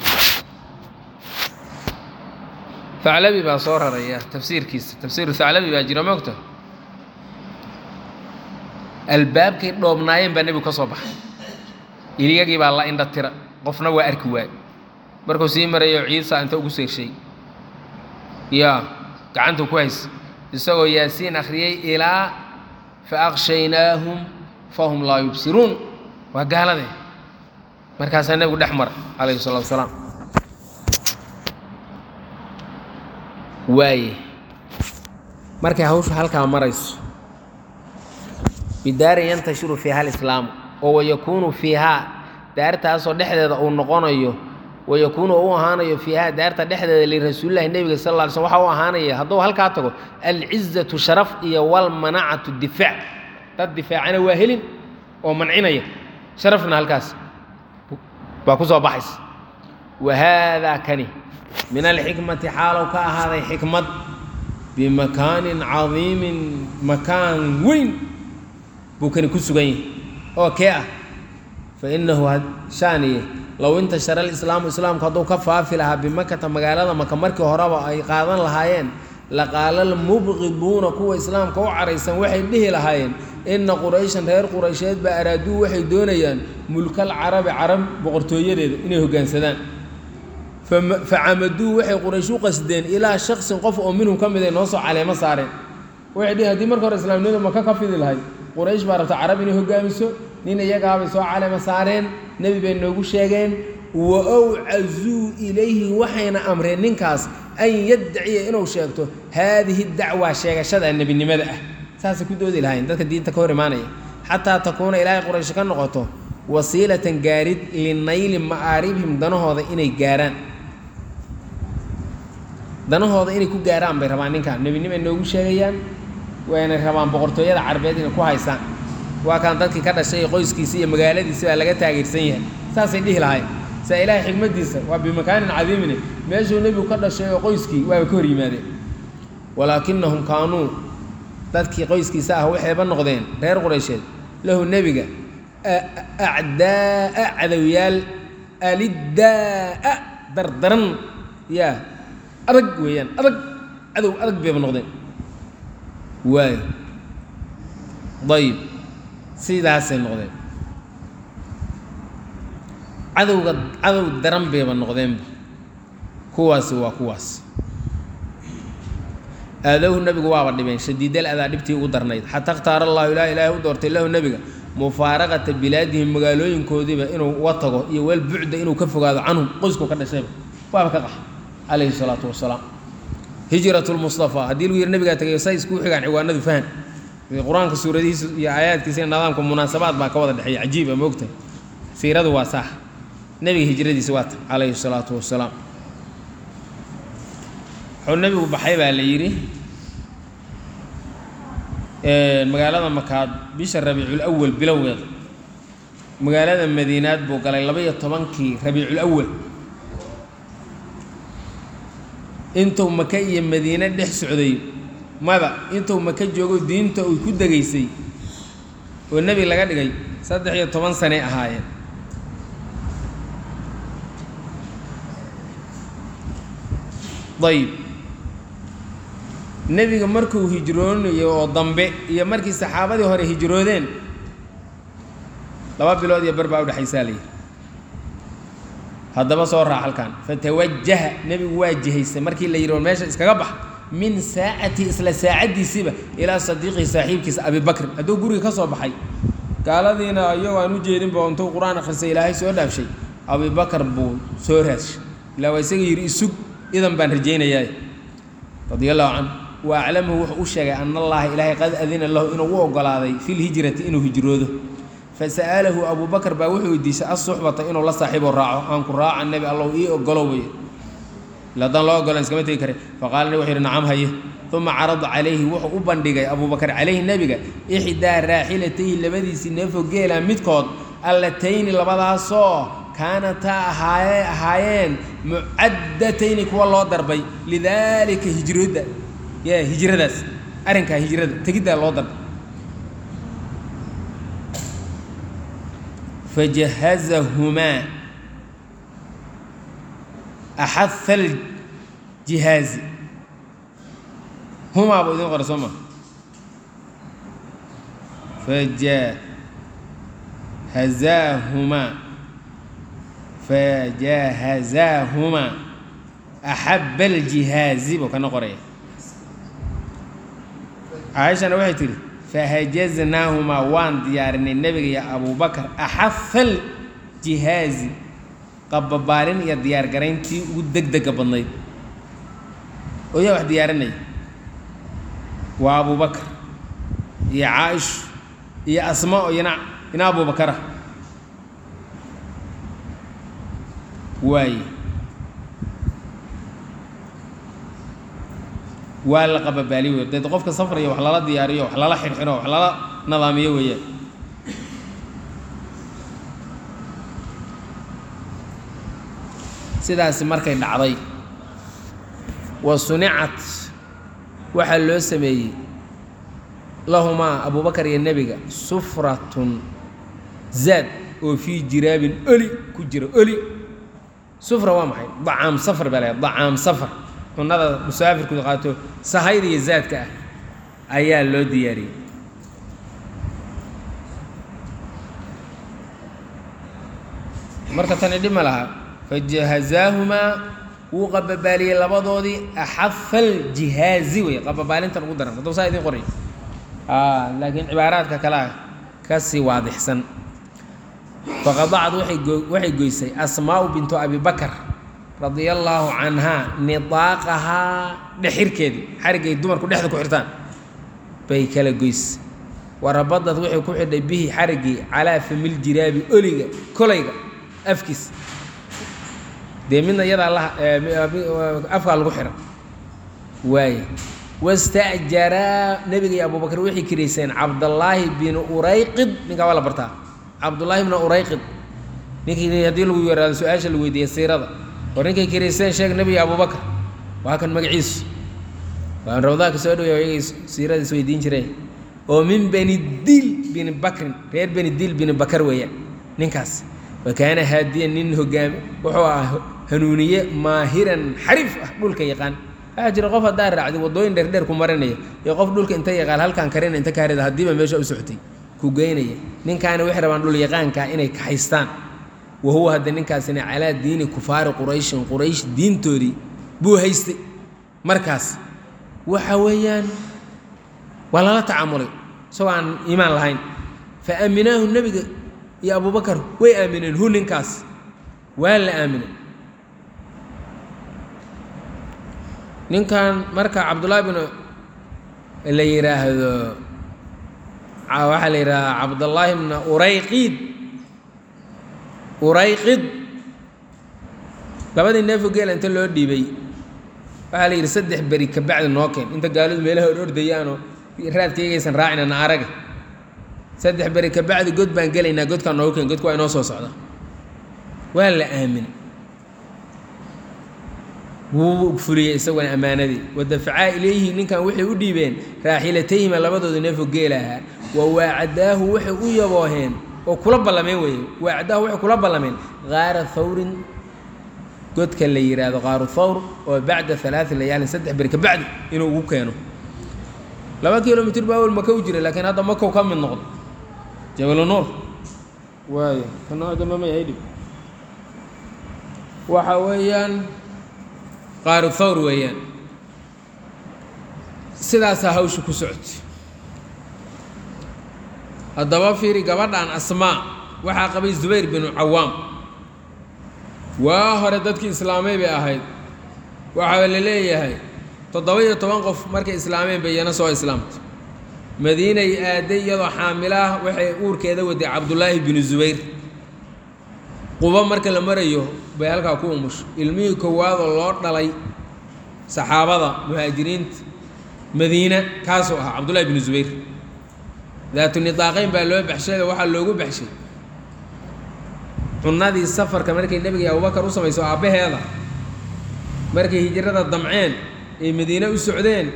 aclabi baa soo raraya tafsiirkiisa tafsiiru haclabi baa jira moogta albaabkay dhoobnaayeen baa nebigu ka soo baxay iligagii baa la indha tira qofna waa arki waay markuu sii marayo ciisa inta ugu seegshay yaa gacantu ku hays isagoo yaasiin akhriyey ilaa fa aqshaynaahum fahum laa yubsiruun waa gaaladee markaasaa nebigu dhex mara calayhi salatu wasalaam waaye markay hawshu halkaa marayso bidaarin yantashiru fiiha alislaamu oo wayakuunu fiihaa daartaasoo dhexdeeda uu noqonayo wayakuunu u ahaanayo fiihaa daarta dhexdeeda lirasuulillahi nebiga sal lla ly slm waxa u ahaanaya hadduu halkaa tago alcizatu sharaf iyo walmanacatu difaac dad difaacana waa helin oo mancinaya sharafna halkaas baa ku soo baxaysa wa haadaa kani min alxikmati xaalow ka ahaaday xikmad bimakaanin cadiimin makaan weyn buu kani ku sugan yahay oo kee ah fa innahu shaaniye low intashara alislaamu islaamku hadduu ka faafi lahaa bimakata magaalada maka markii horeba ay qaadan lahaayeen laqaala almubqiduuna kuwa islaamka u caraysan waxay dhihi lahaayeen inna qurayshan reer quraysheed baa araaduu waxay doonayaan mulkal carabi carab boqortooyadeeda inay hoggaansadaan facamaduu waxay quraysh u qasdeen ilaa shaksin qof oo minhum ka mid ay noo soo caleemo saareen waxay dhihi haddii marka hore islaamnimada maka ka fidi lahay quraysh baa rabta carab inay hoggaamiso nin iyagaabay soo caleemo saareen nebi bay noogu sheegeen wa awcazuu ilayhi waxayna amreen ninkaas an yaddaciya inuu sheegto haadihi dacwa sheegashada nebinimada ah saasay ku doodi lahayn dadka diinta ka hor imaanaya xataa takuuna ilaahay quraysh ka noqoto wasiilatan gaarid linayli ma'aaribihim danahooda inay gaaraan danahooda inay ku gaaraan bay rabaan ninkan nebinimay noogu sheegayaan wayna rabaan boqortooyada carbeed inay ku haysaan waa kaan dadkii ka dhashay ee qoyskiisi iyo magaaladiisi baa laga taageersan yahay saasay dhihi lahayn saa ilaahay xikmaddiisa waa bimakaanin cadiimine meeshuu nebigu ka dhashay oo qoyskii waaba ka hor yimaadeen walaakinahum kaanuu dadkii qoyskiisa ah waxayba noqdeen reer quraysheed lahu nebiga acdaa'a cadowyaal alidaa'a dardaran yaa adag weeyaan adag cadow adag bayba noqdeen waayo dayib sidaasay noqdeen cadowga cadow daran bayba noqdeenba kuwaasi waa kuwaas aadowhu nebigu waaba dhibeen shadiidal adaa dhibtii ugu darnayd xataa ikhtaara allahu ilaah ilaahay u doortay lahu nebiga mufaaraqata bilaadihim magaalooyinkoodiiba inuu uga tago iyo weel bucda inuu ka fogaado canhum qoysku ka dhashayba waaba ka qaxa calayhi salaatu wasalaam hijrat lmustafaa haddii lagu yidhi nabigaa tagay say iskuu xigaan ciwaanadu fahan qur-aanka suuradihiisa iyo aayaadkiisa iyo nidaamka munaasabaad baa ka wada dhexeeya cajiiba moogtahay siiradu waa saax nebiga hijradiisa waa ta calayhi salaatu wasalaam wuxuu nebigu baxay baa la yidhi magaalada makaad bisha rabiicul awal bilowgeeda magaalada madiinaad buu galay laba-iyo tobankii rabiicul awal intuu maka iyo madiine dhex socday mada intuu maka joogo diinta uu ku degaysay oo nebi laga dhigay saddex iyo toban sanay ahaayeen ayib nebiga markuu hijroonayo oo dambe iyo markii saxaabadii hore hijroodeen laba bilood iyo bar baa udhexaysaa la yidhi haddaba soo raac halkan fatawajaha nebigu waa jihaystay markii la yidhi war meesha iskaga bax min saacati isla saacaddiisiiba ilaa sadiiqihi saaxiibkiisa abibakrin hadduu guriga ka soo baxay gaaladiina iyagoo aan u jeedinba intuu qur-aan akhrisay ilaahay soo dhaafshay abibakar buu soo raadshay ilaa waa isaga yidhi isug idan baan rajaynayaa radia allahu canhu wa aclamahu wuxuu u sheegay ana allaha ilaahay qad adina lahu inuu u ogolaaday fi lhijrati inuu hijroodo fasa'alahu abuu bakar baa wuxuu weydiisay assuxbata inuu la saaxiibo raaco aan ku raaca nebi allow ii ogolow bay ila haddaan loo ogolan iskama tegi kare faqaala nebi wuxuu yidhi nacam haye uma carada calayhi wuxuu u bandhigay abuu bakar calayhi nebiga ixdaa raaxilatayhi labadiisii neefo geela midkood allatayni labadaasoo kaanataa ahaaye ahaayeen mucaddatayni kuwa loo darbay lidaalika hijrada ya hijradaas arrinkaa hijrada tegiddaa loo darbay fajahazahumaa axaha aljihaazi humaa buu idin qora soo ma fajahazaahumaa fajahazaahumaa axaba aljihaazi buu kana qoraya caaishana waxay tidhi fahajaznaahumaa waan diyaarinay nebiga iyo abubakar axafal jihaazi qababaalin iyo diyaargarayntii ugu deg dega badnayd oo yaa wax diyaarinaya waa abubakar iyo caaisha iyo asma oo ina ina abubakara waaye waa la qababaali wey deed qofka safraya wax lala diyaariyo wax lala xirxiro wax lala nadaamiyo weeyaan sidaasi markay dhacday wa sunicat waxaa loo sameeyey lahumaa abubakar iyo nebiga sufratun zaad oo fii jiraabin oli ku jira oli sufra waa maxay dacaam safar baa lahay dacaam safar cunada musaafirku qaato sahayda iyo zaadka ah ayaa loo diyaariyey marka tani dhib ma laha fajahazaahumaa wuu qababaaliyey labadoodii axafal jihaazi wey qababaalintan ugu daran hadduu saa idiin qoray laakiin cibaaraadka kale ah ka sii waadixsan faqadacad waay go waxay goysay asmaa'u bintu abi bakar radia allaahu canhaa nidaaqahaa dhexirkeedii xarigay dumarku dhexda ku xirtaan bay kala goys warabadad waxay ku xidhay bihi xariggii calaa famil jiraabi oliga kolayga afkiis dee midna iyadaa la afkaa lagu xira waaye wasta'jaraa nebiga iyo abubakar waxay kirayseen cabdallaahi bin urayqid ninkaa waa la bartaa cabdullaahi bna urayqid ninkii haddii lagu yaraado su-aasha la weydiiyey siirada war ninkay kirayseen sheeg nebiga abubakar waa kan magaciisu waan rawdaanka soo dhawey ayagay siirada is weydiin jireen oo min bani dil bini bakrin reer bani dil bini bakar weeyaan ninkaas wa kaana haadiyan nin hogaami wuxuu ahaa hanuuniye maahiran xariif ah dhulka yaqaan waxaa jira qof haddaa raacdi waddooyin dheerdheer ku marinaya iyo qof dhulka inta yaqaan halkaan karina inta kaarida haddiiba meesha u socotay ku geynaya ninkaana waxay rabaan dhul yaqaankaa inay kaxaystaan wa huwa hadda ninkaasina calaa diini kufaari qurayshin quraysh diintoodii buu haystay markaas waxa weeyaan waa lala tacaamulay isagoo aan iimaan lahayn fa aaminaahu nebiga iyo abubakar way aamineen hu ninkaas waa la aaminay ninkan marka cabdullaahi bin la yidhaahdo waxaa la yidhahdaa cabdullaahi bna urayqid urayqid labadii neefo geela inta loo dhiibay waxaa la yidhi saddex beri kabacdi noo keen inta gaalidu meelaha or ordayaanoo raadkaygaysan raacina na araga saddex beri kabacdi god baan gelaynaa godkaa noogu keen godka waa inoo soo socda waa la aaminay wuu fuliyey isaguna ammaanadii wadafacaa ilayhi ninkan waxay u dhiibeen raaxilatayhima labadooda neefo geela ahaa wa waacadaahu waxay u yabooheen oo kula ballameen weeye waacadaahu waxay kula ballameen kaara thawrin godka la yidhaahdo qaaru thawr oo bacda alaai layaalin saddex beri ka bacdi inuu ugu keeno laba kilomitr baa awel maka u jira laakiin hadda makow ka mid noqdo jabalu nuur waay kanadamamaydhib waxa weeyaan qaaru thawr weeyaan sidaasaa hawsha ku socotay haddaba fiiri gabadhan asmaa waxaa qabay zubayr binu cawaam waa hore dadkii islaamay bay ahayd waxaa la leeyahay toddoba iyo toban qof markay islaameen bay iyana soo islaamtay madiinay aaday iyadoo xaamilaah waxay uurkeeda waday cabdullaahi binu zubayr qubo marka la marayo bay halkaa ku umusho ilmihii kowaadoo loo dhalay saxaabada muhaajiriinta madiina kaasuu ahaa cabdullahi binu zubayr daatu nidaaqeyn baa loo baxshay waxaa loogu baxshay cunadii safarka markay nebiga iyo abubakar u samayso aabbaheeda markay hijrada damceen ay madiine u socdeen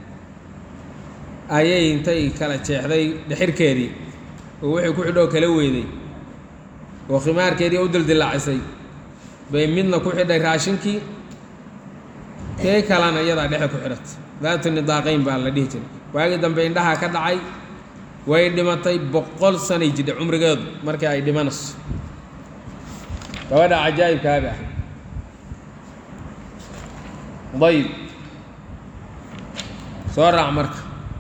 ayay intay kala jeexday dhexirkeedii oo wixii ku xidhoo kala weyday oo khimaarkeedii u dildillaacisay bay midna ku xidhay raashinkii kee kalena iyadaa dhexe ku xidhatay daatu nidaaqeyn baa la dhihi jiray waagii dambe indhahaa ka dhacay way dhimatay boqol sanay jidha cumrigeedu markii ay dhimanayso gabadha cajaa'ibkaabi ah dayib soo raac marka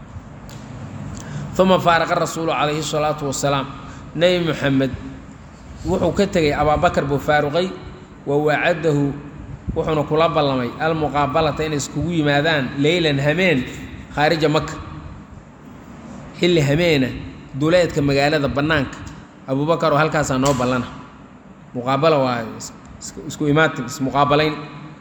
uma faaraqa rasuulu calayhi الsalaatu wasalaam nebi moxamed wuxuu ka tegey abaabakar buu faaruqay wa wacadahu wuxuuna kula ballamay almuqaabalata inay iskugu yimaadaan leylan hameen khaarija maka xilli hameena duleedka magaalada bannaanka abubakar oo halkaasaa noo ballana muqaabala waa isku imaatin ismuqaabalayn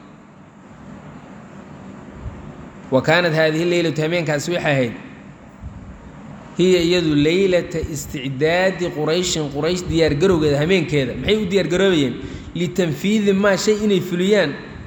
wa kaanat haadihi leylatu hameenkaasi waxay ahayd hiya iyadu leylata isticdaadi qurayshin quraysh diyaargarowgeeda hameenkeeda maxay u diyaargaroobayeen litanfiidi maa shay inay fuliyaan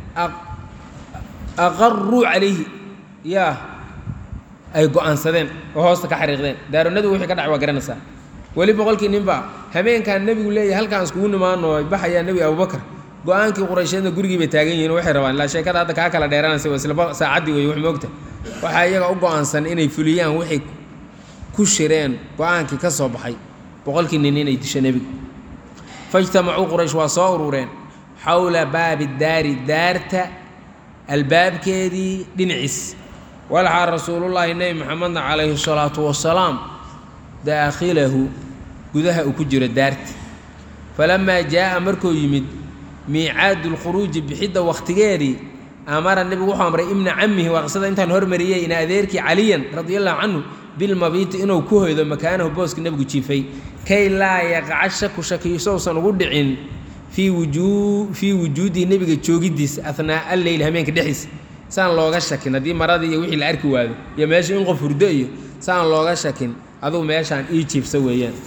aqaruu calayhi yaa ay go-aansadeen oo hoosta ka xariiqdeen daaronadu wixii ka dhacay waa garanaysaa weli boqolkii ninba hameenkaan nebigu leeyahay halkaan iskugu nimaano ay baxayaa nebi abubakar go-aankii quraysheedna gurigii bay taagan yihiin waxay rabaan ilaa sheekada hadda kaa kala dheeranaysa waa islaba saacaddii wey wax moogta waxaa iyaga u go-aansan inay fuliyaan waxay ku shireen go-aankii ka soo baxay boqolkii nin inay disho nebiga faijtamacuu quraysh waa soo urureen xowla baabi daari daarta albaabkeedii dhinaciis walxaa rasuulullaahi nebi maxamedna calayhi salaatu wasalaam daakhilahu gudaha uu ku jiro daarta falamaa jaa'a markuu yimid miicaadu lkhuruuji bixidda wakhtigeedii amara nebigu wuxuu amray ibna camihi waa qisada intaan hormariyey ina adeerkii caliyan radia allahu canhu bilmabiiti inuu ku hoydo makaanahu booska nebigu jiifay kay laa yaqaca shaku shakiisousan ugu dhicin fii wujuu fii wujuudihi nebiga joogiddiisa ahnaa'a alleyl hameenka dhexdiisa saan looga shakin haddii maradii iyo wixii la arki waado iyo meesha in qof hurdo iyo saan looga shakin adugu meeshaan ii jiibsa weeyaan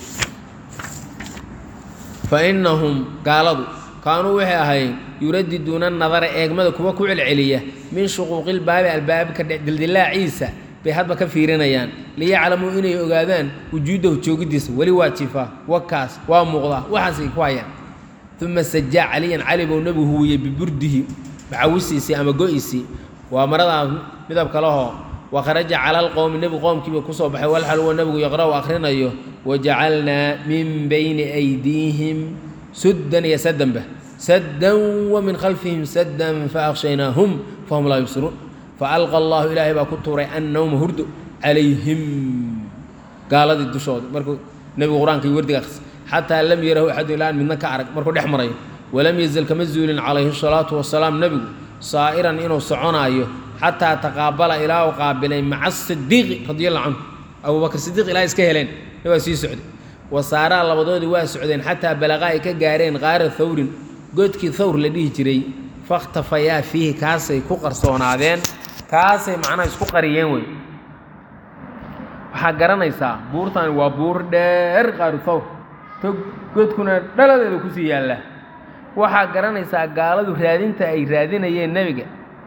fa innahum gaaladu kaanuu waxay ahaayeen yuradiduuna nadara eegmada kuwa ku celceliya min shuquuqilbaabi albaabka dildilaaciisa bay hadba ka fiirinayaan liyaclamuu inay ogaadaan wujuudahu joogiddiisa weli waa jifaa wakaas waa muuqdaa waxaasay ku hayaan uma sajaa caliyan cali buu nebigu huwiyey biburdihi macawisiisii ama go-isii waa maradaa midabka lahoo wa kharaja cala alqowmi nebigu qoomkiiba kusoo baxay walxal huwa nebigu yaqra'u akhrinayo wajacalnaa min bayni aydiihim suddan iyo saddanba saddan wa min khalfihim saddan faaqshaynaahum fahum laa yubsiruun faalqa allahu ilaahay baa ku tuuray annawma hurdo calayhim gaaladii dushooda markuu nebigu qur-aanka iyo wardiga akhris xataa lam yarahu axadu ilaa an midna ka arag markuu dhex marayo walam yazal kama zuulin calayhi salaatu wasalaam nebigu saa'iran inuu soconaayo xataa taqaabala ilaa uu qaabilay maca sidiiqi radiallahu canhu abubakr sidiiq ilaa iska heleen waa sii socday wasaaraa labadoodii waa socdeen xataa balaqaa ay ka gaareen qaara thawrin godkii thawr la dhihi jiray fakhtafayaa fiihi kaasay ku qarsoonaadeen kaasay macnaha isku qariyeen wey waxaa garanaysaa buurtani waa buur dheer qaaru thawr tog godkuna dhaladeeda kusii yaallaa waxaa garanaysaa gaaladu raadinta ay raadinayeen nebiga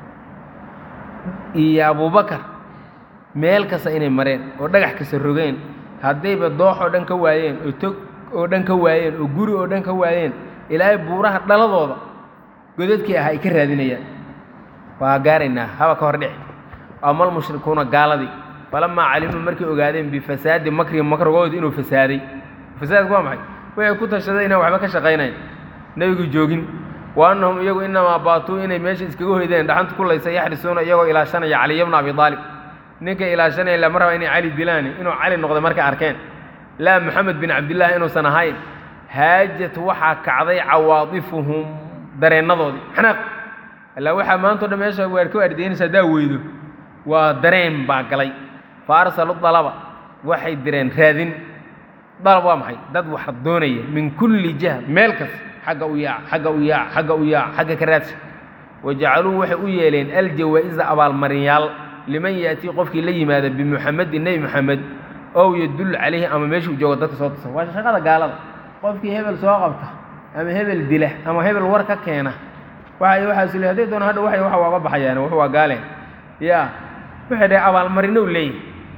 iyo abubakar meel kasta inay mareen oo dhagax kasta rogeen haddayba doox oo dhan ka waayeen oo tog oo dhan ka waayeen oo guri oo dhan ka waayeen ilaahay buuraha dhaladooda godadkii ah ay ka raadinayaan waa gaaraynaa haba ka hor dhici amal mushrikuuna gaaladii falamaa calimuu markay ogaadeen bifasaadi makrihi makrigooda inuu fasaaday fasaadku waa maxay waxay ku tashaday inaan waxba ka shaqaynayn nebigu joogin wa annahum iyagu inamaa baatuu inay meesha iskaga hoydeen dhaxanta ku laysa yaxrisuuna iyagoo ilaashanaya caliya bna abi aalib ninka ilaashanaya lama raba inay cali dilaani inuu cali noqday markay arkeen laa moxamed bin cabdillaahi inuusan ahayn haajat waxaa kacday cawaadifuhum dareennadoodii xanaaq illaa waxaa maantao dhan meesha waar ka ardaynaysa haddaa weydo waa dareen baa galay fa arsalu dalaba waxay direen raadin dalab waa maxay dad wax doonaya min kulli jiha meel kasta xagga u yaac xagga u yaac xagga u yaac xagga ka raadsa wajacaluu waxay u yeeleen aljawaa-isa abaalmarinyaal liman yaatii qofkii la yimaada bimuxamedin nebi moxamed ow yadullu calayhi ama meeshuu joogo dadka soo tusa waa shaqada gaalada qofkii hebel soo qabta ama hebel dila ama hebel war ka keena waxa waxaasu le hadday doona hadha waxay waxa waaga baxayaan wax waa gaaleen yaa waxay dhahay abaalmarinow leeyahy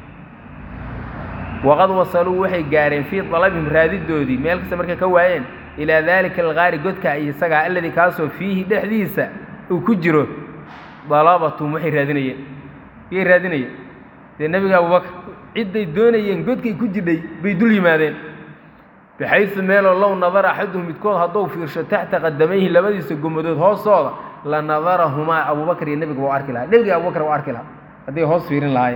waqad wasaluu waxay gaareen fii dalabihim raadidoodii meel kasta markay ka waayeen ilaa daalika algaari godka iyo isagaa alladii kaasoo fiihi dhexdiisa uu ku jiro dalabatum waxay raadinayeen yay raadinayeen dee nebiga abubakar cidday doonayeen godkay ku jidhay bay dul yimaadeen baxaysu meeloo low nadara axaduhum midkood hadduu fiirsho taxta qadamayhi labadiisa gomadood hoostooda la nadarahumaa abubakar iyo nebiga waa arki lahaa nebiga abubakar waa arki lahaa hadday hoos fiirin lahaayeen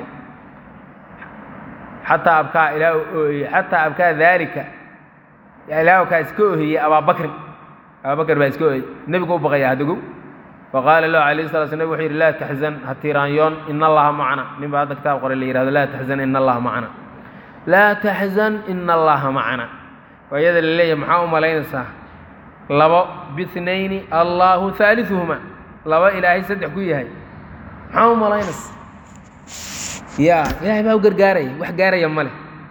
xataa abkaa ilaa ooyey xataa abkaa daalika ilaa kaa iska ohiyey abaabakrin abaabakar baa iska ohiyey nebigu u baqaya hadagow faqaala lahu alayh sala sl nabig wuxuu yidhi laa taxzan ha tiiraanyoon ina allaha macna nin baa hadda kitaab qoray la yihahdo laa taxzan ina allaha macna laa taxzan ina allaha macna waa iyada la leeyahay maxaa u malaynaysaa labo bihnayni allaahu haaliثuhuma laba ilaahay saddex ku yahay maxaa u malaynaysa ya ilaahay baa u gargaaraya wax gaaraya ma leh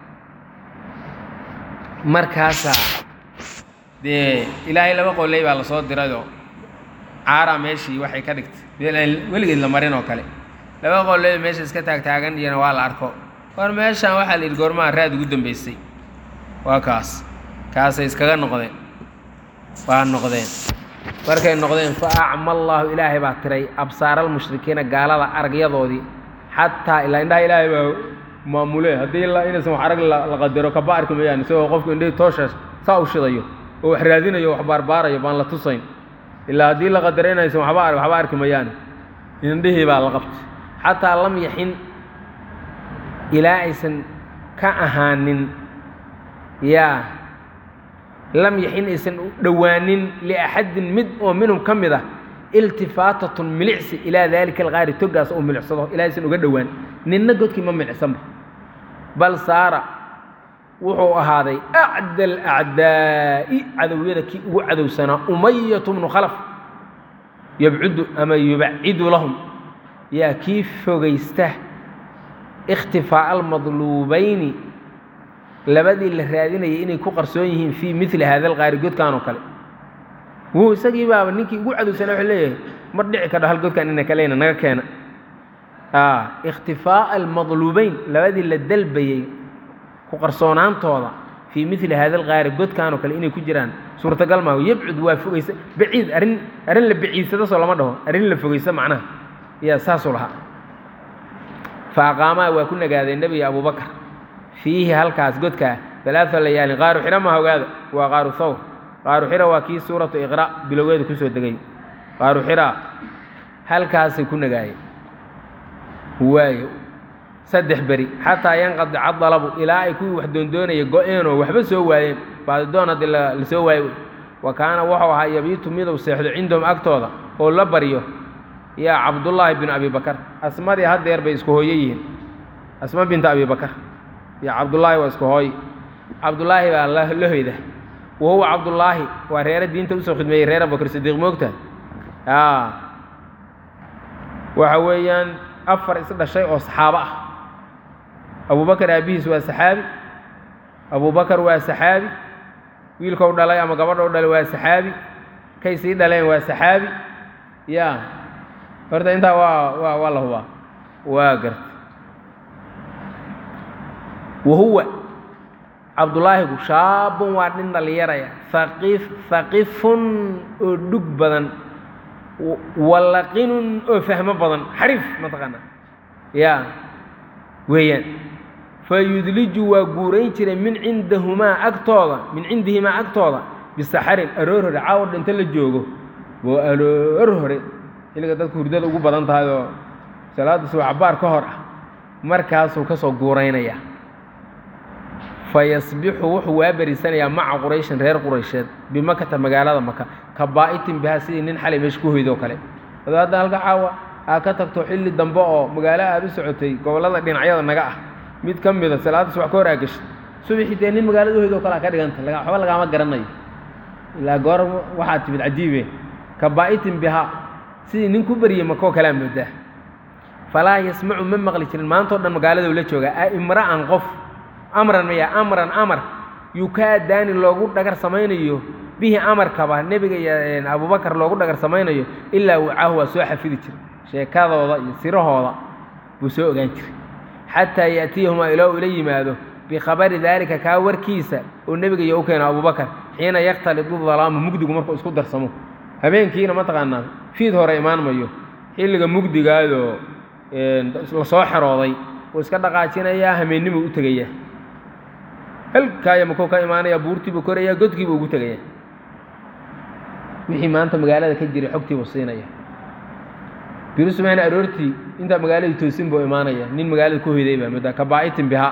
markaasaa dee ilaahay laba qoley baa lasoo dirayoo caaraa meeshii waxay ka dhigtay meel aan weligeed la marin oo kale laba qoley meesha iska taagtaagan iyana waa la arko war meeshaan waxaa la yidhi goormaha raad ugu dambeysay waa kaas kaasay iskaga noqdeen waa noqdeen markay noqdeen fa acma allaahu ilaahay baa tiray absaaraalmushrikiina gaalada aragyadoodii xataa ilaa indhaha ilaahay baa maamule haddii ilaa inaysan wax arag la qadaro kaba arki mayaan isagoo qofku indhahii toosha saa u shidayo oo wax raadinayo wax baarbaarayo baan la tusayn ilaa haddii la qadaro inaysan waxba arg waxba arki mayaan indhihii baa la qabtay xataa lam yaxin ilaa aysan ka ahaanin yaa lam yaxin aysan dhowaanin liaxadin mid oo minhum ka mid ah iltifaatatun milicsi ilaa daalika alqaari togaas uu milicsado ilaa aysan uga dhowaan ninna godkii ma milicsanba bal saara wuxuu ahaaday acda alacdaa'i cadowyada kii ugu cadowsanaa umayatu bnu khalaf yabcudu ama yubacidu lahum yaa kii fogaysta ikhtifaa'a almadluubayni labadii la raadinayay inay ku qarsoon yihiin fii mili hada alqaari godkan oo kale wuu isagii baaba ninkii ugu cadowsana wuxuu leeyahay mar dhici kadho hal godkan ina kaleyna naga keena ikhtifaa'a almadluubeyn labadii la dalbayey ku qarsoonaantooda fii mili hada alqaari godkan oo kale inay ku jiraan suurtagal maaho yabcud waa fogaysa baciid arrin arrin la baciidsado soo lama dhaho arrin la fogaysa macnaha yaa saasuu lahaa fa aqaamaa waa ku nagaaday nebiga abubakar fiihi halkaas godkaa alaaa layaalin qaaru xira maha ogaada waa qaaru thawr qaaru xira waa kii suuratu iqra' bilowgeeda kusoo degay qaaru xira halkaasay ku nagaayeen waayo saddex beri xataa yanqadica dalabu ilaa ay kuwii wax doondoonaya go-een oo waxba soo waayeen baadidoon haddii la soo waayo wa kaana wuxuu ahaa yabiitu miduu seexdo cindahum agtooda oo la baryo yaa cabdullaahi binu abi bakar asmadii haddeer bay isku hooyo yihiin asma binta abi bakar iyo cabdullaahi waa isku hooy cabdullaahi baa la hoyda wa huwa cabdullaahi waa reere diinta usoo khidmeeyey reer abubakar sidiiq moogta waxa weeyaan afar is dhashay oo saxaabo ah abubakar aabbihiis waa saxaabi abubakar waa saxaabi wiilkou dhalay ama gabadhou dhalay waa saxaabi kay sii dhaleen waa saxaabi ya horta intaa waa waa waa la hubaa waa garta wa huwa cabdulaahigu shaabun waa nin dhallinyaraya haqif haqifun oo dhug badan wallaqinun oo fahmo badan xariif mataqaana ya weeyaan fa yudliju waa guurayn jiray min cindahumaa agtooda min cindihimaa agtooda bisaxarin aroor hore caawo dhinto la joogo oo aroor hore xilliga dadku hurdada ugu badan tahay oo salaadda subax cabaar ka hor ah markaasuu ka soo guuraynaya fa yasbixu wuxuu waa beriisanayaa maca qurayshin reer quraysheed bimakata magaalada maka ka baa'itin bihaa sidii nin xalay meesha ku hoydoo kale adoo hadda halka caawa aa ka tagto xilli dambe oo magaalo aad u socotay gobollada dhinacyada naga ah mid ka mida salaadda subax ka hor aa gashay subaxii dee nin magaalada u hoydoo kale a ka dhiganta waxba lagaama garanayo ilaa goor waxaa timid cajiibe ka baa'itin bihaa sidii nin ku beryey makoo kalea moodaa falaa yasmacu ma maqli jirin maantao dhan magaalada ula joogaa a imra'an qof amran maya amran amar yukaadaani loogu dhagar samaynayo bihi amarkaba nebiga iyo abubakar loogu dhagar samaynayo ilaa wacaahu waa soo xafidi jiray sheekadooda iyo sirahooda buu soo ogaan jiray xataa ya'tiyahumaa ilaa ula yimaado bikhabari daalika kaa warkiisa oo nebiga iyo u keeno abubakar xiina yakhtalidu dalaamu mugdigu markuu isku darsamo habeenkiina mataqaanaa fiid hore imaan mayo xilliga mugdigaadoo la soo xerooday wuu iska dhaqaajinayaa hameennimuu u tegayaa halkaaya makuu ka imaanaya buurtiibuu korayaa godkiibuu ugu tegayaa wixii maanta magaalada ka jiray xogtiibuu siinaya biru sumayna aroortii intaa magaaladii toosin buu imaanaya nin magaalada ku hoyday baa moodaa ka baa'itin bihaa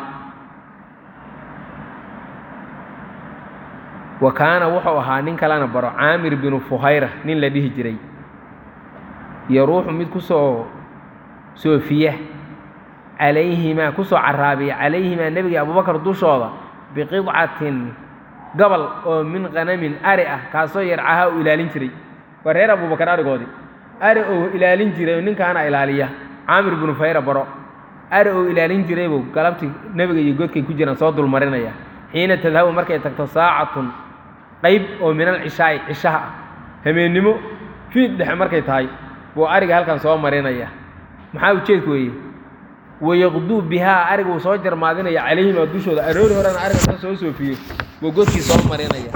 wa kaana wuxuu ahaa nin kalena baro caamir binu fuhayra nin la dhihi jiray iyo ruuxu mid ku soo soofiya calayhimaa ku soo caraabiya calayhimaa nebiga abubakar dushooda biqidcatin gobol oo min qanamin ari ah kaasoo yarcahaa uu ilaalin jiray waa reer abubakar arigoodii ari ou ilaalin jiray ninkaana ilaaliya caamir binu fuhayra baro ari ou ilaalin jiraybuu galabtii nebiga iyo godkay ku jiraan soo dulmarinaya xiina tadhabu markay tagto saacatun qayb oo min alcishaa'i cishaha ah hameennimo fiid dhexe markay tahay buu ariga halkan soo marinaya maxaa ujeedku weeye wayaqduu bihaa ariga uu soo jarmaadinaya calayhimaa dushooda aroori horena ariga inta soo soofiyo buu godkii soo marinaya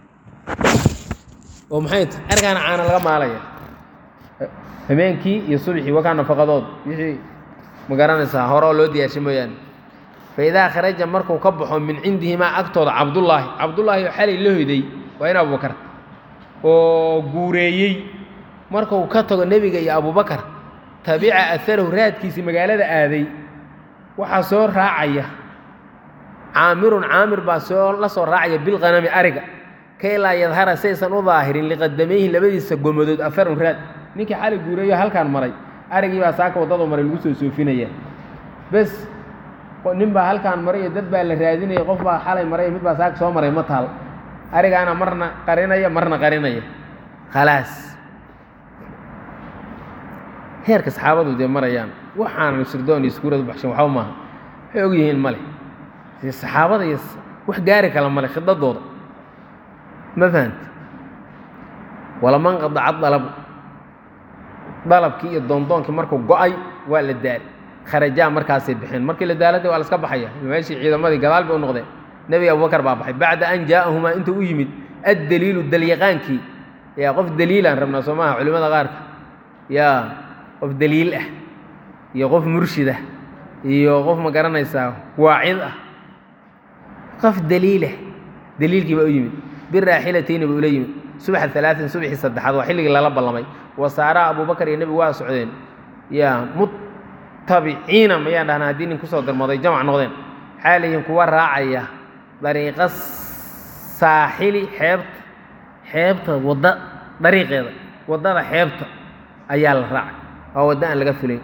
oo maxay tahay arigaana caana laga maalaya habeenkii iyo subxii wakaa nafaqadood wixii ma garanaysaa hore oo loo diyaarshay mooyaane fa idaa kharaja markuu ka baxo min cindihimaa agtooda cabdullaahi cabdullaahi oo xalay la hoyday waa in abubakar oo guureeyey markuu ka tago nebiga iyo abubakar tabica aharahu raadkiisii magaalada aaday waxaa soo raacaya caamirun caamir baa soo la soo raacaya bilqanami ariga kay laa yadhara saysan u daahirin liqadamayhi labadiisa gomadood aharun raad ninkii xalay guureeyo halkaan maray arigii baa saaka waddadu maray lagu soo soofinaya bes nin baa halkaan maray iyo dad baa la raadinaya qof baa xalay maray mid baa saaka soo maray ma taal arigaana marna qarinaya marna qarinaya khalaas heerka saxaabadu dee marayaan waxaanan sirdoon iyo iskuuradu baxshan waxba maaha waxay og yihiin male saxaabada iyo wax gaari kala male khidadooda ma fahamti walaman qadaca dalabu dalabkii iyo doondoonkii markuu go-ay waa la daali kharajaa markaasay bixeen markii la daalada waa la iska baxaya meeshii ciidamadii gadaal bay u noqdeen nebi abubakar baa baxay bacda an jaa'ahumaa intuu u yimid addaliilu dalyaqaankii yaa qof daliilaan rabnaa soo maaha culimada qaarka yaa qof daliil ah iyo qof murshid ah iyo qof ma garanaysaa waacid ah qof daliilah daliilkii baa u yimid biraaxilatayni buu ula yimid subaxa alaain subaxii saddexaad waa xilligii lala ballamay wasaaraa abubakar iyo nebigu waa socdeen yaa mutabiciina mayaan dhahnaa haddii nin kusoo darmooday jamac noqdeen xaalayihin kuwa raacaya dariiqa saaxili xeebta xeebta wadda dariiqeeda waddada xeebta ayaa la raacay waa waddo aan laga filayn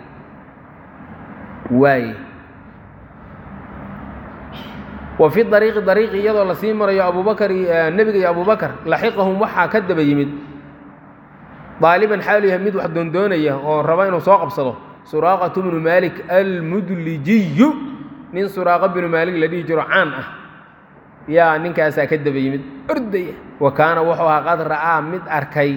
waaye wa fi dariiqi dariiqi iyadoo lasii marayo abubakar nebiga iyo abubakar laxiqahum waxaa ka daba yimid daaliban xaalu yahay mid wax doondoonaya oo raba inuu soo qabsado suraaqatu bnu maalik almudlijiyu nin suraaqa binu maalik la dhihi jiro caan ah yaa ninkaasaa ka daba yimid ordaya wa kaana wuxuu ahaa qad ra'aa mid arkay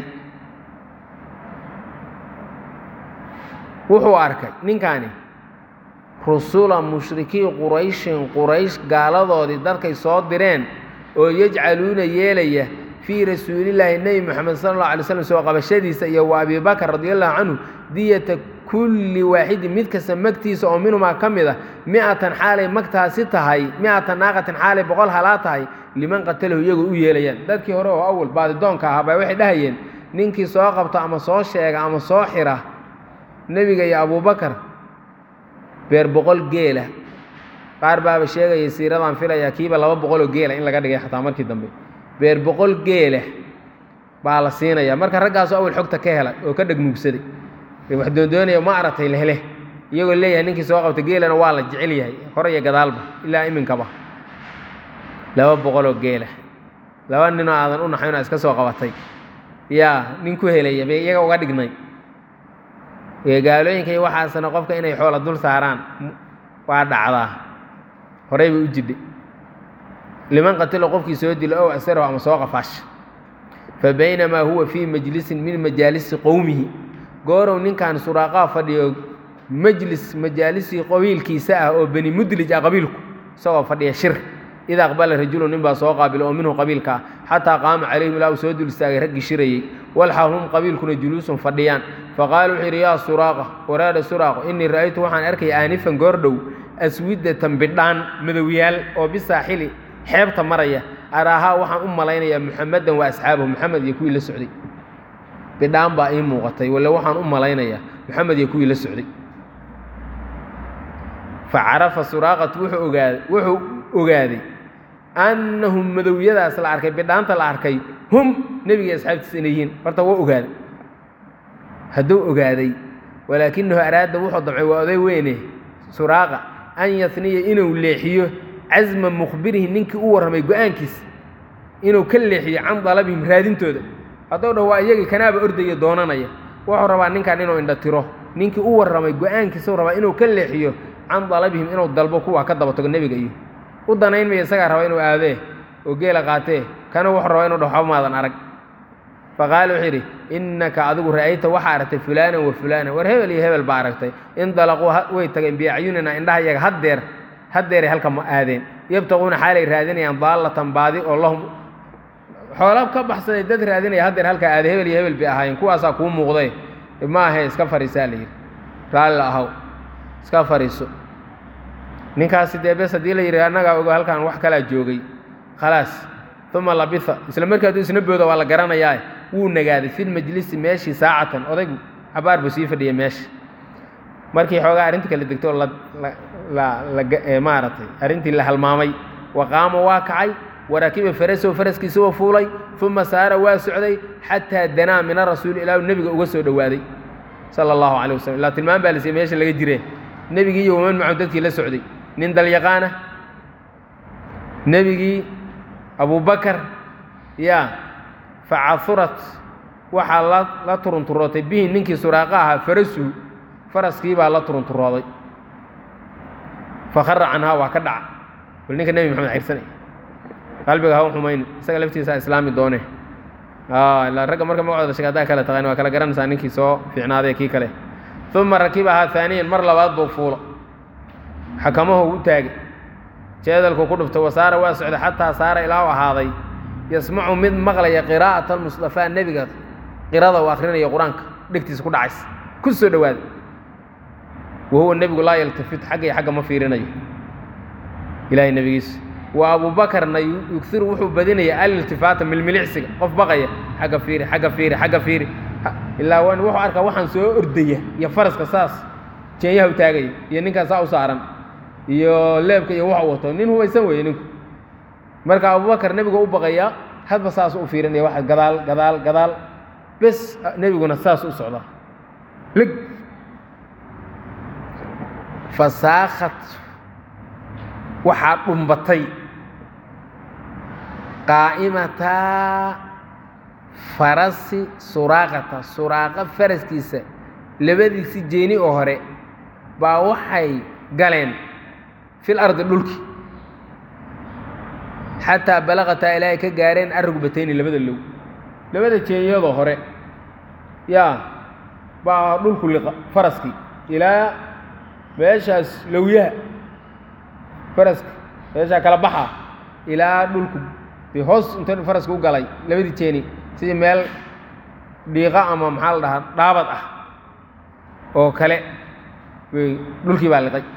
wuxuu arkay ninkaani rusula mushrikii qurayshin quraysh gaaladoodii dadkay soo direen oo yajcaluuna yeelaya fii rasuulillaahi nebi moxamed sala allahu alay slam soo qabashadiisa iyo wa abibakar radi allahu canhu diyata kulli waaxidin mid kasta magtiisa oo minhumaa ka mid a mi-atan xaalay magtaasi tahay mi-atan naaqatin xaalay boqol halaa tahay liman qatalahu iyagoo u yeelayaan dadkii hore oo awal baadidoonka ahaa baa waxay dhahayeen ninkii soo qabta ama soo sheega ama soo xira nebiga iyo abubakar beer boqol geela qaar baaba sheegaya siiradan filayaa kiiba laba boqoloo geela in laga dhigay xataa markii dambe beer boqol geela baa la siinaya marka raggaasu awal xogta ka hela oo ka dhegnuugsaday wax doondoonaya ma aratay lehleh iyagoo leeyahay ninkii soo qabta geelana waa la jecel yahay hore iyo gadaalba ilaa iminkaba laba boqoloo geela laba ninoo aadan u naxaynoo iska soo qabatay yaa nin ku helaya bay iyaga uga dhignay gaalooyinka iyo waxaasna qofka inay xoola dul saaraan waa dhacdaa horey bay u jidhay liman qatilo qofkii soo dilo ow asarahu ama soo qafaash fa baynamaa huwa fii majlisin min majaalisi qowmihi goorow ninkan suraaqaa fadhiyo majlis majaalisii qabiilkiisa ah oo beni mudlij ah qabiilku isagoo fadhiya shir id aqbala rajulu nin baa soo qaabila oo minhu qabiilka ah xataa qaama calayhim ilaa uu soo dul istaagay raggii shirayey walxaal hum qabiilkuna juluusun fadhiyaan faqaala wuxuu yidhi yaa suraaqa waraada suraaqo innii ra'aytu waxaan arkaya aanifan goordhow aswidatan bidhaan madowyaal oo bisaaxili xeebta maraya araahaa waxaan u malaynayaa muxamedan wa asxaabahu moxamed iyo kuwii la socday bidhaan baa ii muuqatay walle waxaan u malaynayaa moxamed iyo kuwii la socday fa carafa suraaqatu wuxuu ogaaday wuxuu ogaaday annahum madowyadaas la arkay bidhaanta la arkay hum nebiga asxaabtiisa inay yihiin horta waa ogaaday hadduu ogaaday walaakinahu araada wuxuu damcay waa oday weyne suraaqa an yasniya inuu leexiyo casma mukhbirihi ninkii u warramay go-aankiisa inuu ka leexiyo can dalabihim raadintooda hadduu dhah waa iyagii kanaaba ordaya doonanaya wuxuu rabaa ninkan inuu indha tiro ninkii u warramay go-aankiisau rabaa inuu ka leexiyo can dalabihim inuu dalbo kuwa ka daba tago nebiga iyo u danayn maya isagaa raba inuu aadee oo geela qaatee kana wuxuu rabaa inuu dhah waxba maadan arag faqaala wuxuu yidhi innaka adigu ra'ayta waxaa aragtay fulaanan wa fulaanan war hebel iyo hebel baa aragtay indalaquu way tageen biacyunina indhaha iyaga haddeer haddeeray halka ma aadeen yabtaquuna xaalay raadinayaan daallatan baadi oo lahum xoola ka baxsaday dad raadinaya haddeer halkaa aaday hebel iyo hebel bay ahaayeen kuwaasaa kuu muuqday ma ahe iska fariisaa la yidhi raalli ahaw iska fariiso ninkaasi dee bes haddii la yidhi annagaa ogo halkaan wax kalaa joogay khalaas uma labitha isla markii hadduu isna booda waa la garanayaa wuu nagaaday filmajlisi meeshii saacatan odaygu cabaar buu sii fadhiyay meesha markii xoogaa arrintii kala degto maaragtay arrintii la halmaamay waqaama waa kacay warakiba farasow faraskiisa waa fuulay uma saara waa socday xataa danaa mina rasuuli ilaahu nebiga uga soo dhowaaday sala allahu calay wasalam ilaa tilmaan baa lasiiy meesha laga jiree nebigii iyo waman macahu dadkii la socday nin dalyaqaana nebigii abubakar yaa facahurat waxaa la la turunturootay bihi ninkii suraaqa ahaa farasuhu faraskii baa la turunturooday fakhara canhaa waa ka dhaca bal ninka nebi maxamed cirsanay qalbiga ha u xumayni isaga laftiisa islaami doone ilaa ragga marka magacooda sheeg haddaa kale taqaan waa kala garanaysaa ninkii soo fiicnaaday kii kale uma rakibahaa haaniyan mar labaad buu fuulo xakamahu u taagay jeedalku ku dhuftay wasaara waa socday xataa saara ilaa u ahaaday yasmacu mid maqlaya qiraa'ata almustafaa nebiga qirada uu akhrinayo qur-aanka dhegtiisa ku dhacaysa ku soo dhowaada wahuwa nebigu laa yaltafit xagga iyo xagga ma fiirinayo ilaahay nebigiisu wa abuubakarna yugiru wuxuu badinaya aliltifaata milmilicsiga qof baqaya xagga fiiri xagga fiiri xagga fiiri ilaa wan wuxuu arkaa waxaan soo ordaya iyo faraska saas jeenyaha u taagaya iyo ninkaan saa u saaran iyo leebka iyo waxa wato nin hubaysan weeye ninku marka abubakar nebigu u baqaya hadba saas u fiirinaya waxa gadaal gadaal gadaal bes nebiguna saas u socdaa lig fasaakhat waxaa dhumbatay qaa'imataa farasi suraaqata suraaqa faraskiisa labadiisi jeeni oo hore baa waxay galeen fil ardi dhulki xataa balaqataa ilaahay ka gaareen arugbatayni labada low labada jeeniyadoo hore yaa baa dhulku liqa faraskii ilaa meeshaas lowyaha faraska meeshaa kala baxa ilaa dhulku de hoos inta faraska u galay labadii jeeni sidii meel dhiiqa ama maxaa la dhahaa dhaabad ah oo kale bay dhulkii baa liqay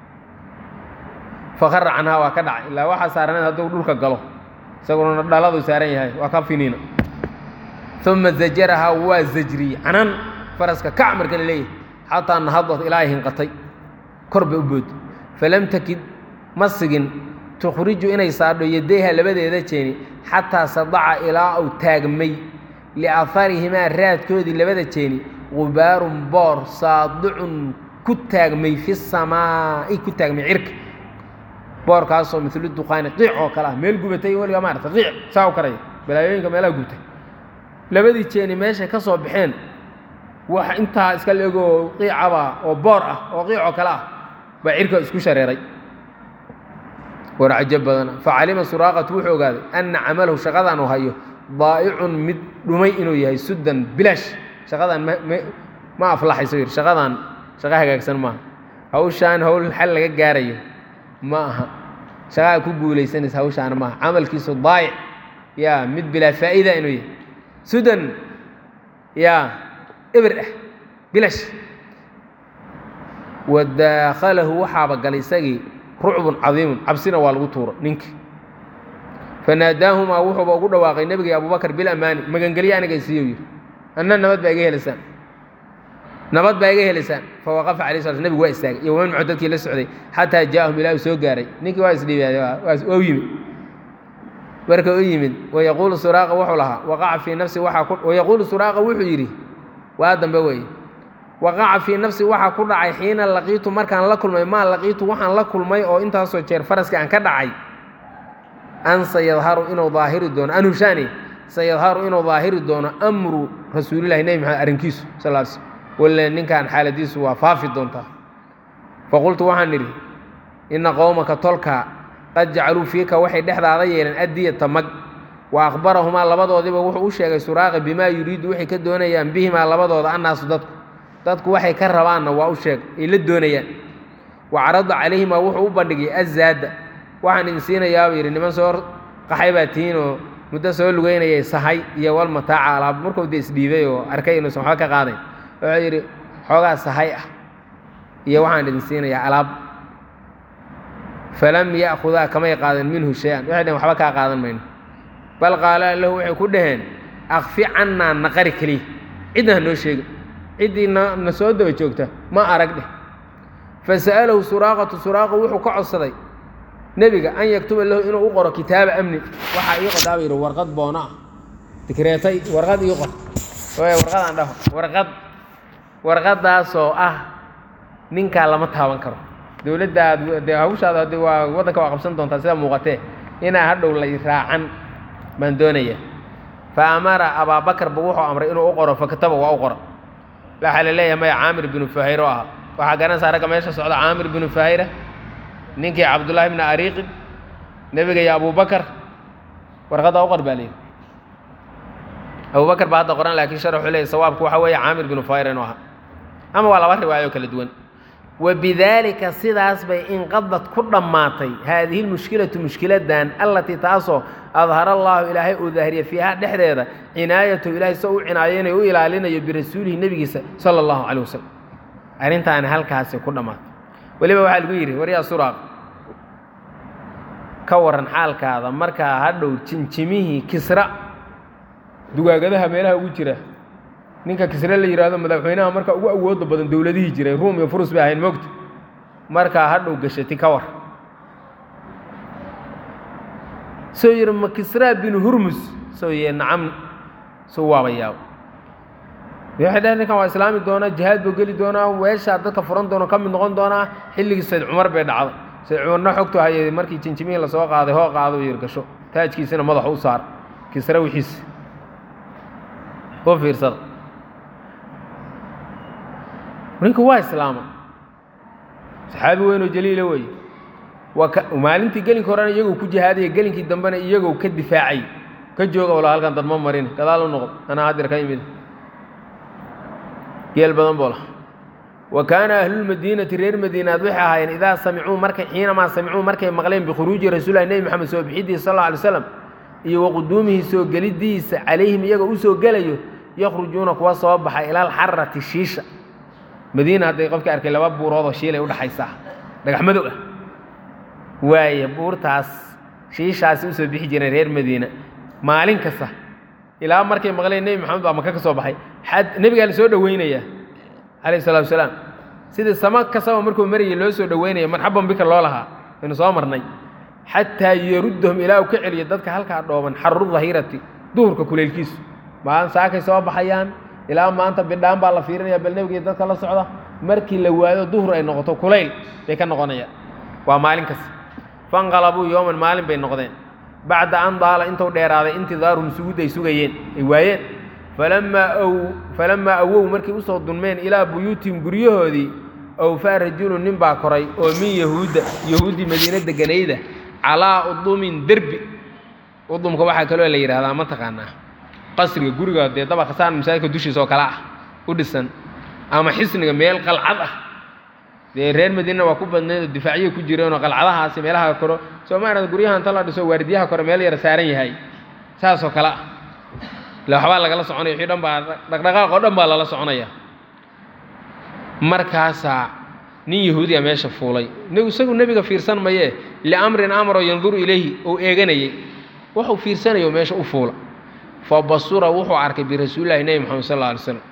fakara canhaa waa ka dhacay ilaa waxaa saaraneed hadduu dhulka galo isaguna dhaladu saaran yahay waa ka finiina uma zajarahaa waa zajriyey canan faraska kac marka la leeyahay xataa nahadad ilaa ay hinqatay kor bay u bood falam takid ma sigin tukhriju inay saadho yadayha labadeeda jeeni xataa sadaca ilaa uu taagmay liaaharihimaa raadkoodii labada jeeni gubaarun boor saadicun ku taagmay fi samaa'i ku taagmay cirka boorkaasoo milu duqaani qiic oo kale ah meel gubatay weligaa maarata qiic saa u karaya balaayooyinka meelaha gubtay labadii jeeni meeshay ka soo baxeen wax intaa iska leegoo qiicaba oo boor ah oo qiic oo kale ah baa cirka isku shareeray war cajo badana facalima suraaqatu wuxuu ogaaday anna camalahu shaqadan uu hayo daa'icun mid dhumay inuu yahay suddan bilaash shaqadan ma aflaxayso yidhi shaqadan shaqo hagaagsan maaha hawshaan hawl xal laga gaarayo ma aha shaqaa ku guulaysanaysa hawshaana maaha camalkiisu daayic yaa mid bilaa faa'iida inuu yahay sudan yaa eber ah bilash wa daakhalahu waxaaba galay isagii rucbun cadiimun cabsina waa lagu tuuro ninki fanaadaahumaa wuxuuba ugu dhawaaqay nebigii abubakar bilamaani magangelyo aniga isiiyo yidhi anna nabad baa iga helaysaan nabad baa iga helaysaan fawaqafa alay sla nebigu waa istaagay iyo waman muxuu dadkii la socday xataa jaa'ahum ilaa uu soo gaaray ninkii waa isdhiibaaday waa u yimid marka u yimid wayaquulu suraaqa wuxuu lahaa waqaca fii nafsi waxaa ku wayaquulu suraaqa wuxuu yidhi waa dambe weeye waqaca fii nafsi waxaa ku dhacay xiina laqiitu markaan la kulmay maa laqiitu waxaan la kulmay oo intaasoo jeer faraskii aan ka dhacay an sayadharu inuu daahiri doono an hushaani sayadharu inuu daahiri doono amru rasuulillahi nebi maxamed arrinkiisu sal l slm walle ninkan xaaladiisu waa faafi doontaa faqultu waxaan idhi inna qowmaka tolkaa qad jacaluu fiika waxay dhexdaada yeeleen addiyata mag wa akhbarahumaa labadoodiba wuxuu u sheegay suraaqa bimaa yuriidu waxay ka doonayaan bihimaa labadooda annaasu dadku dadku waxay ka rabaanna waa u sheeg ay la doonayaan wa carada calayhimaa wuxuu u bandhigay azaada waxaan idin siinayaabuu yidhi niman soo qaxay baa tihiin oo muddo soo lugeynayay sahay iyo wal mataaca alaab markuu de isdhiibay oo arkay inuusan waxba ka qaadayn wuxuu yidhi xoogaa sahay ah iyo waxaan idin siinayaa alaab falam ya'khudaa kamay qaadan minhu shay-an waxay dhaheen waxba kaa qaadan mayno bal qaala lahu waxay ku dhaheen akfi cannaa naqari keliya cidna ha noo sheegin ciddii na na soo daba joogta ma arag dheh fasa'alahu suraaqatu suraaqa wuxuu ka codsaday nebiga an yaktuba lahu inuu u qoro kitaaba amni waxaa ii qodhaaba yidhi warqad boona ah dikreetay warqad ii qor warqadaan dhaho warqad warqadaasoo ah ninkaa lama taaban karo dowladdaad dee hawshaada haddi waa waddanka waa qabsan doontaa sida muuqatee inaa hadhow lay raacan baan doonayaa fa amara abaabakar ba wuxuu amray inuu u qoro fakataba waa u qora waxaa la leeyahay maya caamir binu fuhayr oo ahaa waxaa garanaysaa ragga meesha socda caamir binu fuhayra ninkii cabdullaahi bni ariiqin nebiga iyo abubakar warqadda u qor baa layidhi abubakar baa hadda qoran laakiin shar wuxuu leeyay sawaabku waxa weeye caamir binu fuhayr inuu ahaa ama waa laba riwaayo kala duwan wabidaalika sidaas bay inqadad ku dhammaatay haadihi lmushkilatu mushkiladan allatii taasoo adhara allaahu ilaahay uu daahiriya fiiha dhexdeeda cinaayatu ilaahay soo u cinaayeynayo u ilaalinayo birasuulihi nebigiisa sala allahu calay wasalam arrintaani halkaasi ku dhammaatay weliba waxaa lagu yidhi waryaa suraaq ka waran xaalkaada markaa hadhow jinjimihii kisra dugaagadaha meelaha ugu jira ninka kisre la yidhaahdo madaxweynaha marka ugu awooda badan dowladihii jiray ruum iyo furus bay ahayn mogta markaa hadhow gashati ka war soo yidhi ma kisraa binu hurmus soo yee nacam suu waaba yaabo waxay dhaheen ninkan waa islaami doonaa jihaad buu geli doonaa weeshaa dadka furan doona ka mid noqon doonaa xilligii sayd cumar bay dhacday sayd cumarna xogtu hayay markii jinjimihii lasoo qaaday hoo qaado yir gasho taajkiisina madaxa u saar kisre wixiisa u fiirsada ninku waa islaama saxaabi weynoo jaliila weeye maalintii gelinka horena iyagoo ku jihaadaya gelinkii dambena iyagoo ka difaacay ka jooga wala halkan dad ma marin gadaal u noqdo anaa hadir ka imid geel badan boo laha wa kaana ahlulmadiinati reer madiinaad waxay ahaayeen idaa samicuu markay xiinamaa samicuu markay maqleen bikhuruuji rasuulilahi nebi moxamed soo bixidiisa sal alla alay slam iyo waquduumihi soo gelidiisa calayhim iyagoo u soo gelayo yakhrujuuna kuwa soo baxa ila alxarati shiisha madiina hadday qofkii arkay laba buuroodoo shiilay udhaxaysaa dhagax madow ah waaye buurtaas shiishaasi usoo bixi jireen reer madiina maalin kasta ilaa markay maqleen nebi maxamed baa maka ka soo baxay xad nebigaa la soo dhoweynayaa calayh salatu wasalaam sidii sama kastaba markuu marayay loo soo dhoweynaya marxaban bika loo lahaa aynu soo marnay xataa yaruddahum ilaa uu ka celiyo dadka halkaa dhooban xaru dahirati duhurka kuleylkiisu maalin saakay soo baxayaan ilaa maanta bidhaan baa la fiirinaya bal nebigii dadka la socda markii la waayo duhur ay noqoto kulayl bay ka noqonayaan waa maalin kasta fanqalabuu yowman maalin bay noqdeen bacda an daala intuu dheeraaday intidaaruhum suguud ay sugayeen ay waayeen falamaa aw falamaa awow markay usoo dunmeen ilaa buyuutihim guryahoodii awfaa rajulun nin baa koray oo min yahuudda yahuuddii madiine deganayda calaa udumin derbi udumka waxaa kaloo la yidhahdaa ma taqaanaa qasriga guriga dee daba khasaan masaajidka dushiisa oo kale ah u dhisan ama xisniga meel qalcad ah dee reer madiina waa ku badnayd oo difaacyo ku jireenoo qalcadahaasi meelaha koro soo maarad guryaha inta la dhiso waardiyaha kore meel yara saaran yahay saasoo kale ah ila waxbaa lagala soconaya wixii dhan baa dhaqdhaqaaq oo dhan baa lala soconaya markaasaa nin yahuudiya meesha fuulay isagu nebiga fiirsan mayee liamrin amro yanduru ilayhi ou eeganayey wuxuu fiirsanayo meesha u fuula fa basura wuxuu arkay birasuulillahi nebi moxamed sal alla alay slam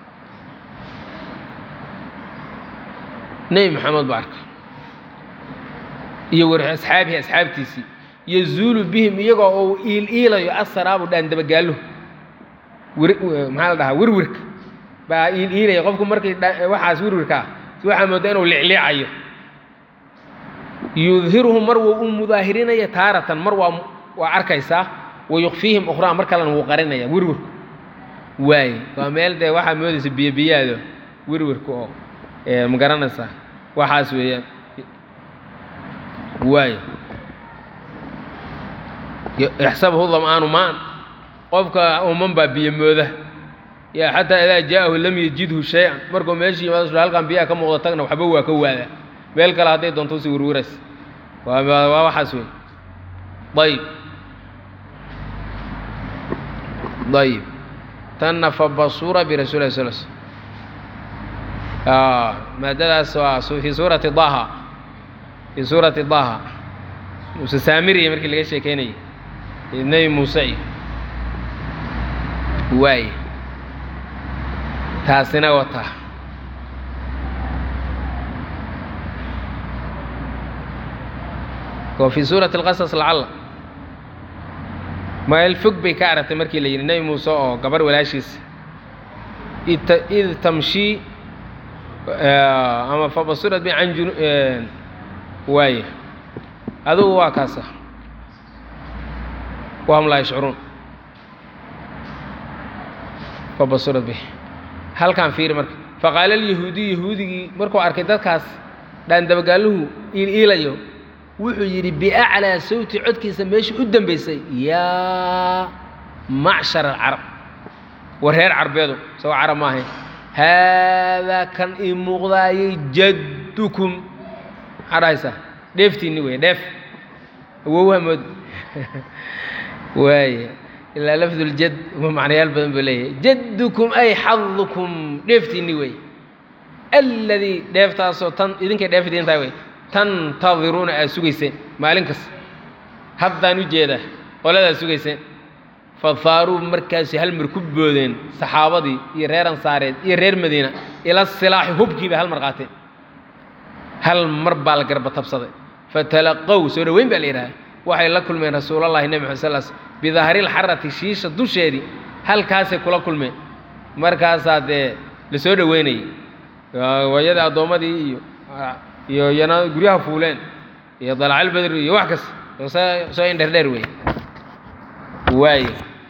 nebi moxamed buu arkay iyo war asxaabihi asxaabtiisii yazuulu bihim iyagoo uu iil iilayo asaraabu dhaan dabagaallo maxaa la dhahaa wirwirka baa iil iilaya qofku markay waxaas wirwirka ah waxaa moodaa inuu licliicayo yudhiruhum mar wuu u mudaahirinaya taaratan mar waa waa arkaysaa wayukfiihim ukhraa mar kalena wuu qarinaya wirwirku waaye waa meel dee waxaa moodaysa biyobiyaado wirwirka oo ma garanaysaa waxaas weeyaan waaye ixsabuhu dam'aanu maan qofka uman baa biyo mooda yaa xataa idaa jaa'ahu lam yajidhu shay-an markuu meesha yimaado sula halkan biyaha ka muuqda tagna waxba waa ka waada meel kale hadday doonto usi wirwirays waa waa waxaas wey ayib ayib tanna fa basura birasuuli lah sal sl maadadaas waa fii suurati daha fii suurati daha muuse saamiriya markii laga sheekeynayay nebi muuse iyo waay taasina wataa oo fii suurati اlqasas lacalla meel fog bay ka aragtay markii la yidhi nebi muuse oo gabarh walaashiisa id tamshii ama fabasurat bi can jun waaya adugu waa kaasa wahum laa yashcuruun fabasurat bih halkan fiiri marka faqaala alyahuudiyu yahuudigii markuu arkay dadkaas dhaandabagaaluhu iiliilayo wuxuu yidhi biaclaa sawti codkiisa meeshii u dambaysay yaa macshar alcarab war reer carbeedu isagoo carab ma ahayn haadaa kan ii muuqdaayay jaddukum maxaa dhahaysaa dheeftiinni wey dheef awowha mood waaya ilaa lafduljad macnayaal badan buu leeyahay jaddukum ay xadukum dheeftiinni wey alladii dheeftaasoo tan idinkay dheef idiin tahay wey tantadiruuna aad sugayseen maalin kasta haddaan u jeedaa qoladaad sugayseen fafaaruu markaasi hal mar ku boodeen saxaabadii iyo reer ansaareed iyo reer madiina ila silaaxi hubkii bay hal mar qaateen hal mar baa la garba tabsaday fatalaqow soo dhoweyn baa la yidhaha waxay la kulmeen rasuulallahi nebi maxad sal sl bidahril-xarati shiisha dusheedii halkaasay kula kulmeen markaasaa dee la soo dhoweynayay waayadii addoommadii iyo iyo yana guryaha fuuleen iyo dalacalbedri iyo wax kasta soo soo indherdheer wey waaye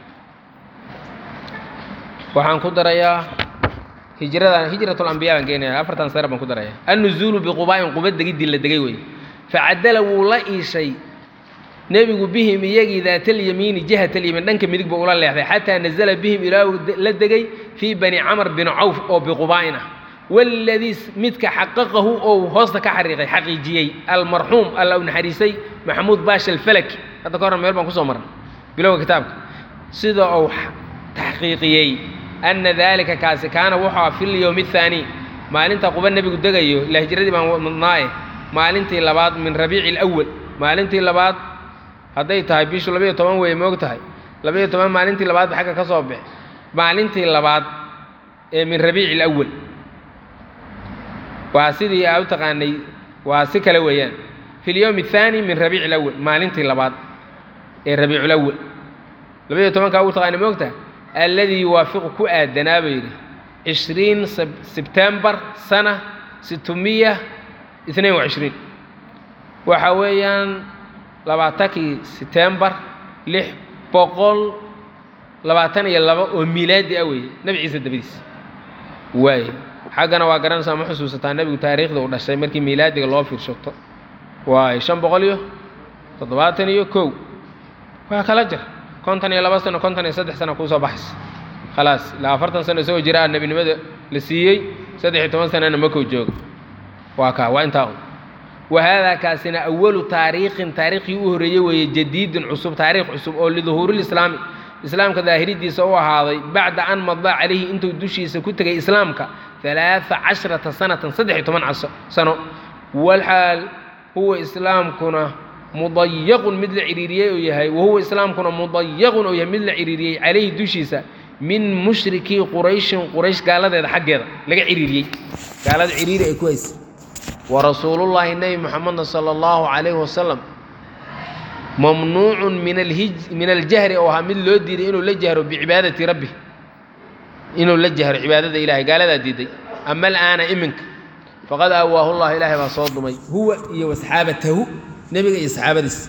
waxaan ku darayaa hijrada hijratulambiya baan keenaya afartan sare baan ku daraya annuzuulu biqubaa'in quba degiddii la degay wey facadala wuu la iishay nebigu bihim iyagii daatalyamiini jihatalyamiin dhanka midig buu ula leexday xataa nazala bihim ilaa uu la degay fii bani camr bin cawf oo biqubaa'in ah waladii midka xaqaqahu ou hoosta ka xariiqay xaqiijiyey almarxuum alla u naxariisay maxamuud baasha alfalaki hadda ka horna meel baan kusoo marnay bilowga kitaabka sida uu taxqiiqiyey ana daalika kaasi kaana wuxuu ah fi lyowmi athaani maalinta quba nebigu degayo ila hijradii baan madnaaye maalintii labaad min rabiici alawal maalintii labaad hadday tahay bishu labayo toban weeye moog tahay labayo toban maalintii labaadba xagga ka soo baxe maalintii labaad ee min rabiici alawal waa sidii aa u taqaanay waa si kale weeyaan fi lyowm athaani min rabiici alawal maalintii labaad ee rabiiculawal labaiyo tobankaa u taqaanay moogta alladii yuwaafiqu ku aadanaa buu yidhi cishriin sebtembar sana situmiya itnain wacishriin waxa weeyaan labaatankii setembar lix boqol labaatan iyo laba oo miilaadi ah weeye nebi ciise dabadiis waaye xaggana waa garanaysaa ma xusuusataa nebigu taariikhda uu dhashay markii miilaadiga loo fiirshato waaye shan boqol iyo toddobaatan iyo kow waa kala jir konton iyo laba sano konton iyo saddex sano kuusoo baxaysa khalaas ilaa afartan sano isagoo jira nebinimada la siiyey saddex iyo toban sanana makow jooga waa kaa waa intaa un wahaadaa kaasina awalu taariikhin taariikhii u horreeyey weeye jadiidin cusub taariikh cusub oo liduhuurilislaami islaamka daahiridiisa u ahaaday bacda an madaa calayhi intuu dushiisa ku tegay islaamka alaaa cashrata sanatan saddex iyo toban caso sano walxaal huwa islaamkuna mudayaqun mid la ciriiriyey uu yahay wahuwa islaamkuna mudayaqun uu yahay mid la ciriiriyey calayhi dushiisa min mushrikii qurayshin quraysh gaaladeeda xaggeeda laga ciriiriyey gaalada ciriiri ay ku haysa warasuulullaahi nebi moxameda sala allahu calayhi wasalam mamnuucun min alhij min aljahri oo ahaa mid loo diiday inuu la jahro bicibaadati rabbi inuu la jahro cibaadada ilahay gaaladaa diiday ama alaana iminka faqad aawaahu llah ilaahay baa soo dumay huwa iyo wasxaabatahu nebiga iyo saxaabadiisa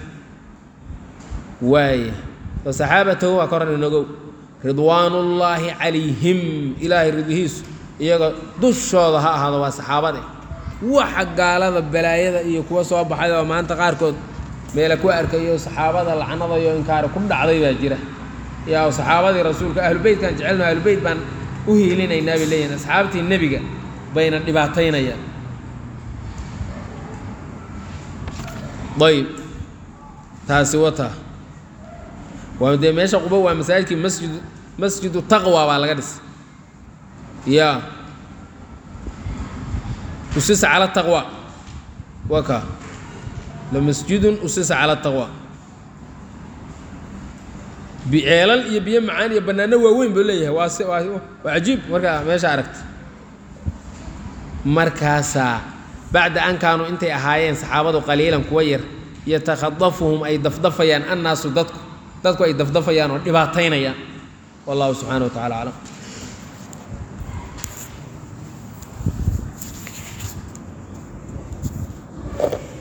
waaya wasaxaabatahu waa ka horan inogow ridwaanullaahi calayhim ilaahay ridihiisu iyaga dushooda ha ahaado waa saxaabade waxa gaalada balaayada iyo kuwa soo baxay oo maanta qaarkood meela ku arkayo saxaabada lacnadayo inkaari ku dhacday baa jira yaa saxaabadii rasuulka ahlubeytkaan jecelno ahlubeyt baan u hiilinaynaa bay leeyihin asxaabtii nebiga bayna dhibaataynayaan ayb taasi wata waa dee meesha quba waa masaajidkii masjid masjidu taqwa baa laga dhisay ya usisa cala taqwa waa ka lamasjidun usisa cala taqwa ceelal iyo biyo macaan iyo bannaano waaweyn buu leeyahay waa si waa waa cajiib markaa meesha aragta markaasaa bacda an kaanuu intay ahaayeen saxaabadu qaliilan kuwa yar yatakhadafuhum ay dafdafayaan annaasu dadku dadku ay dafdafayaan oo dhibaataynayaan wallahu subxaana wa tacala aclam you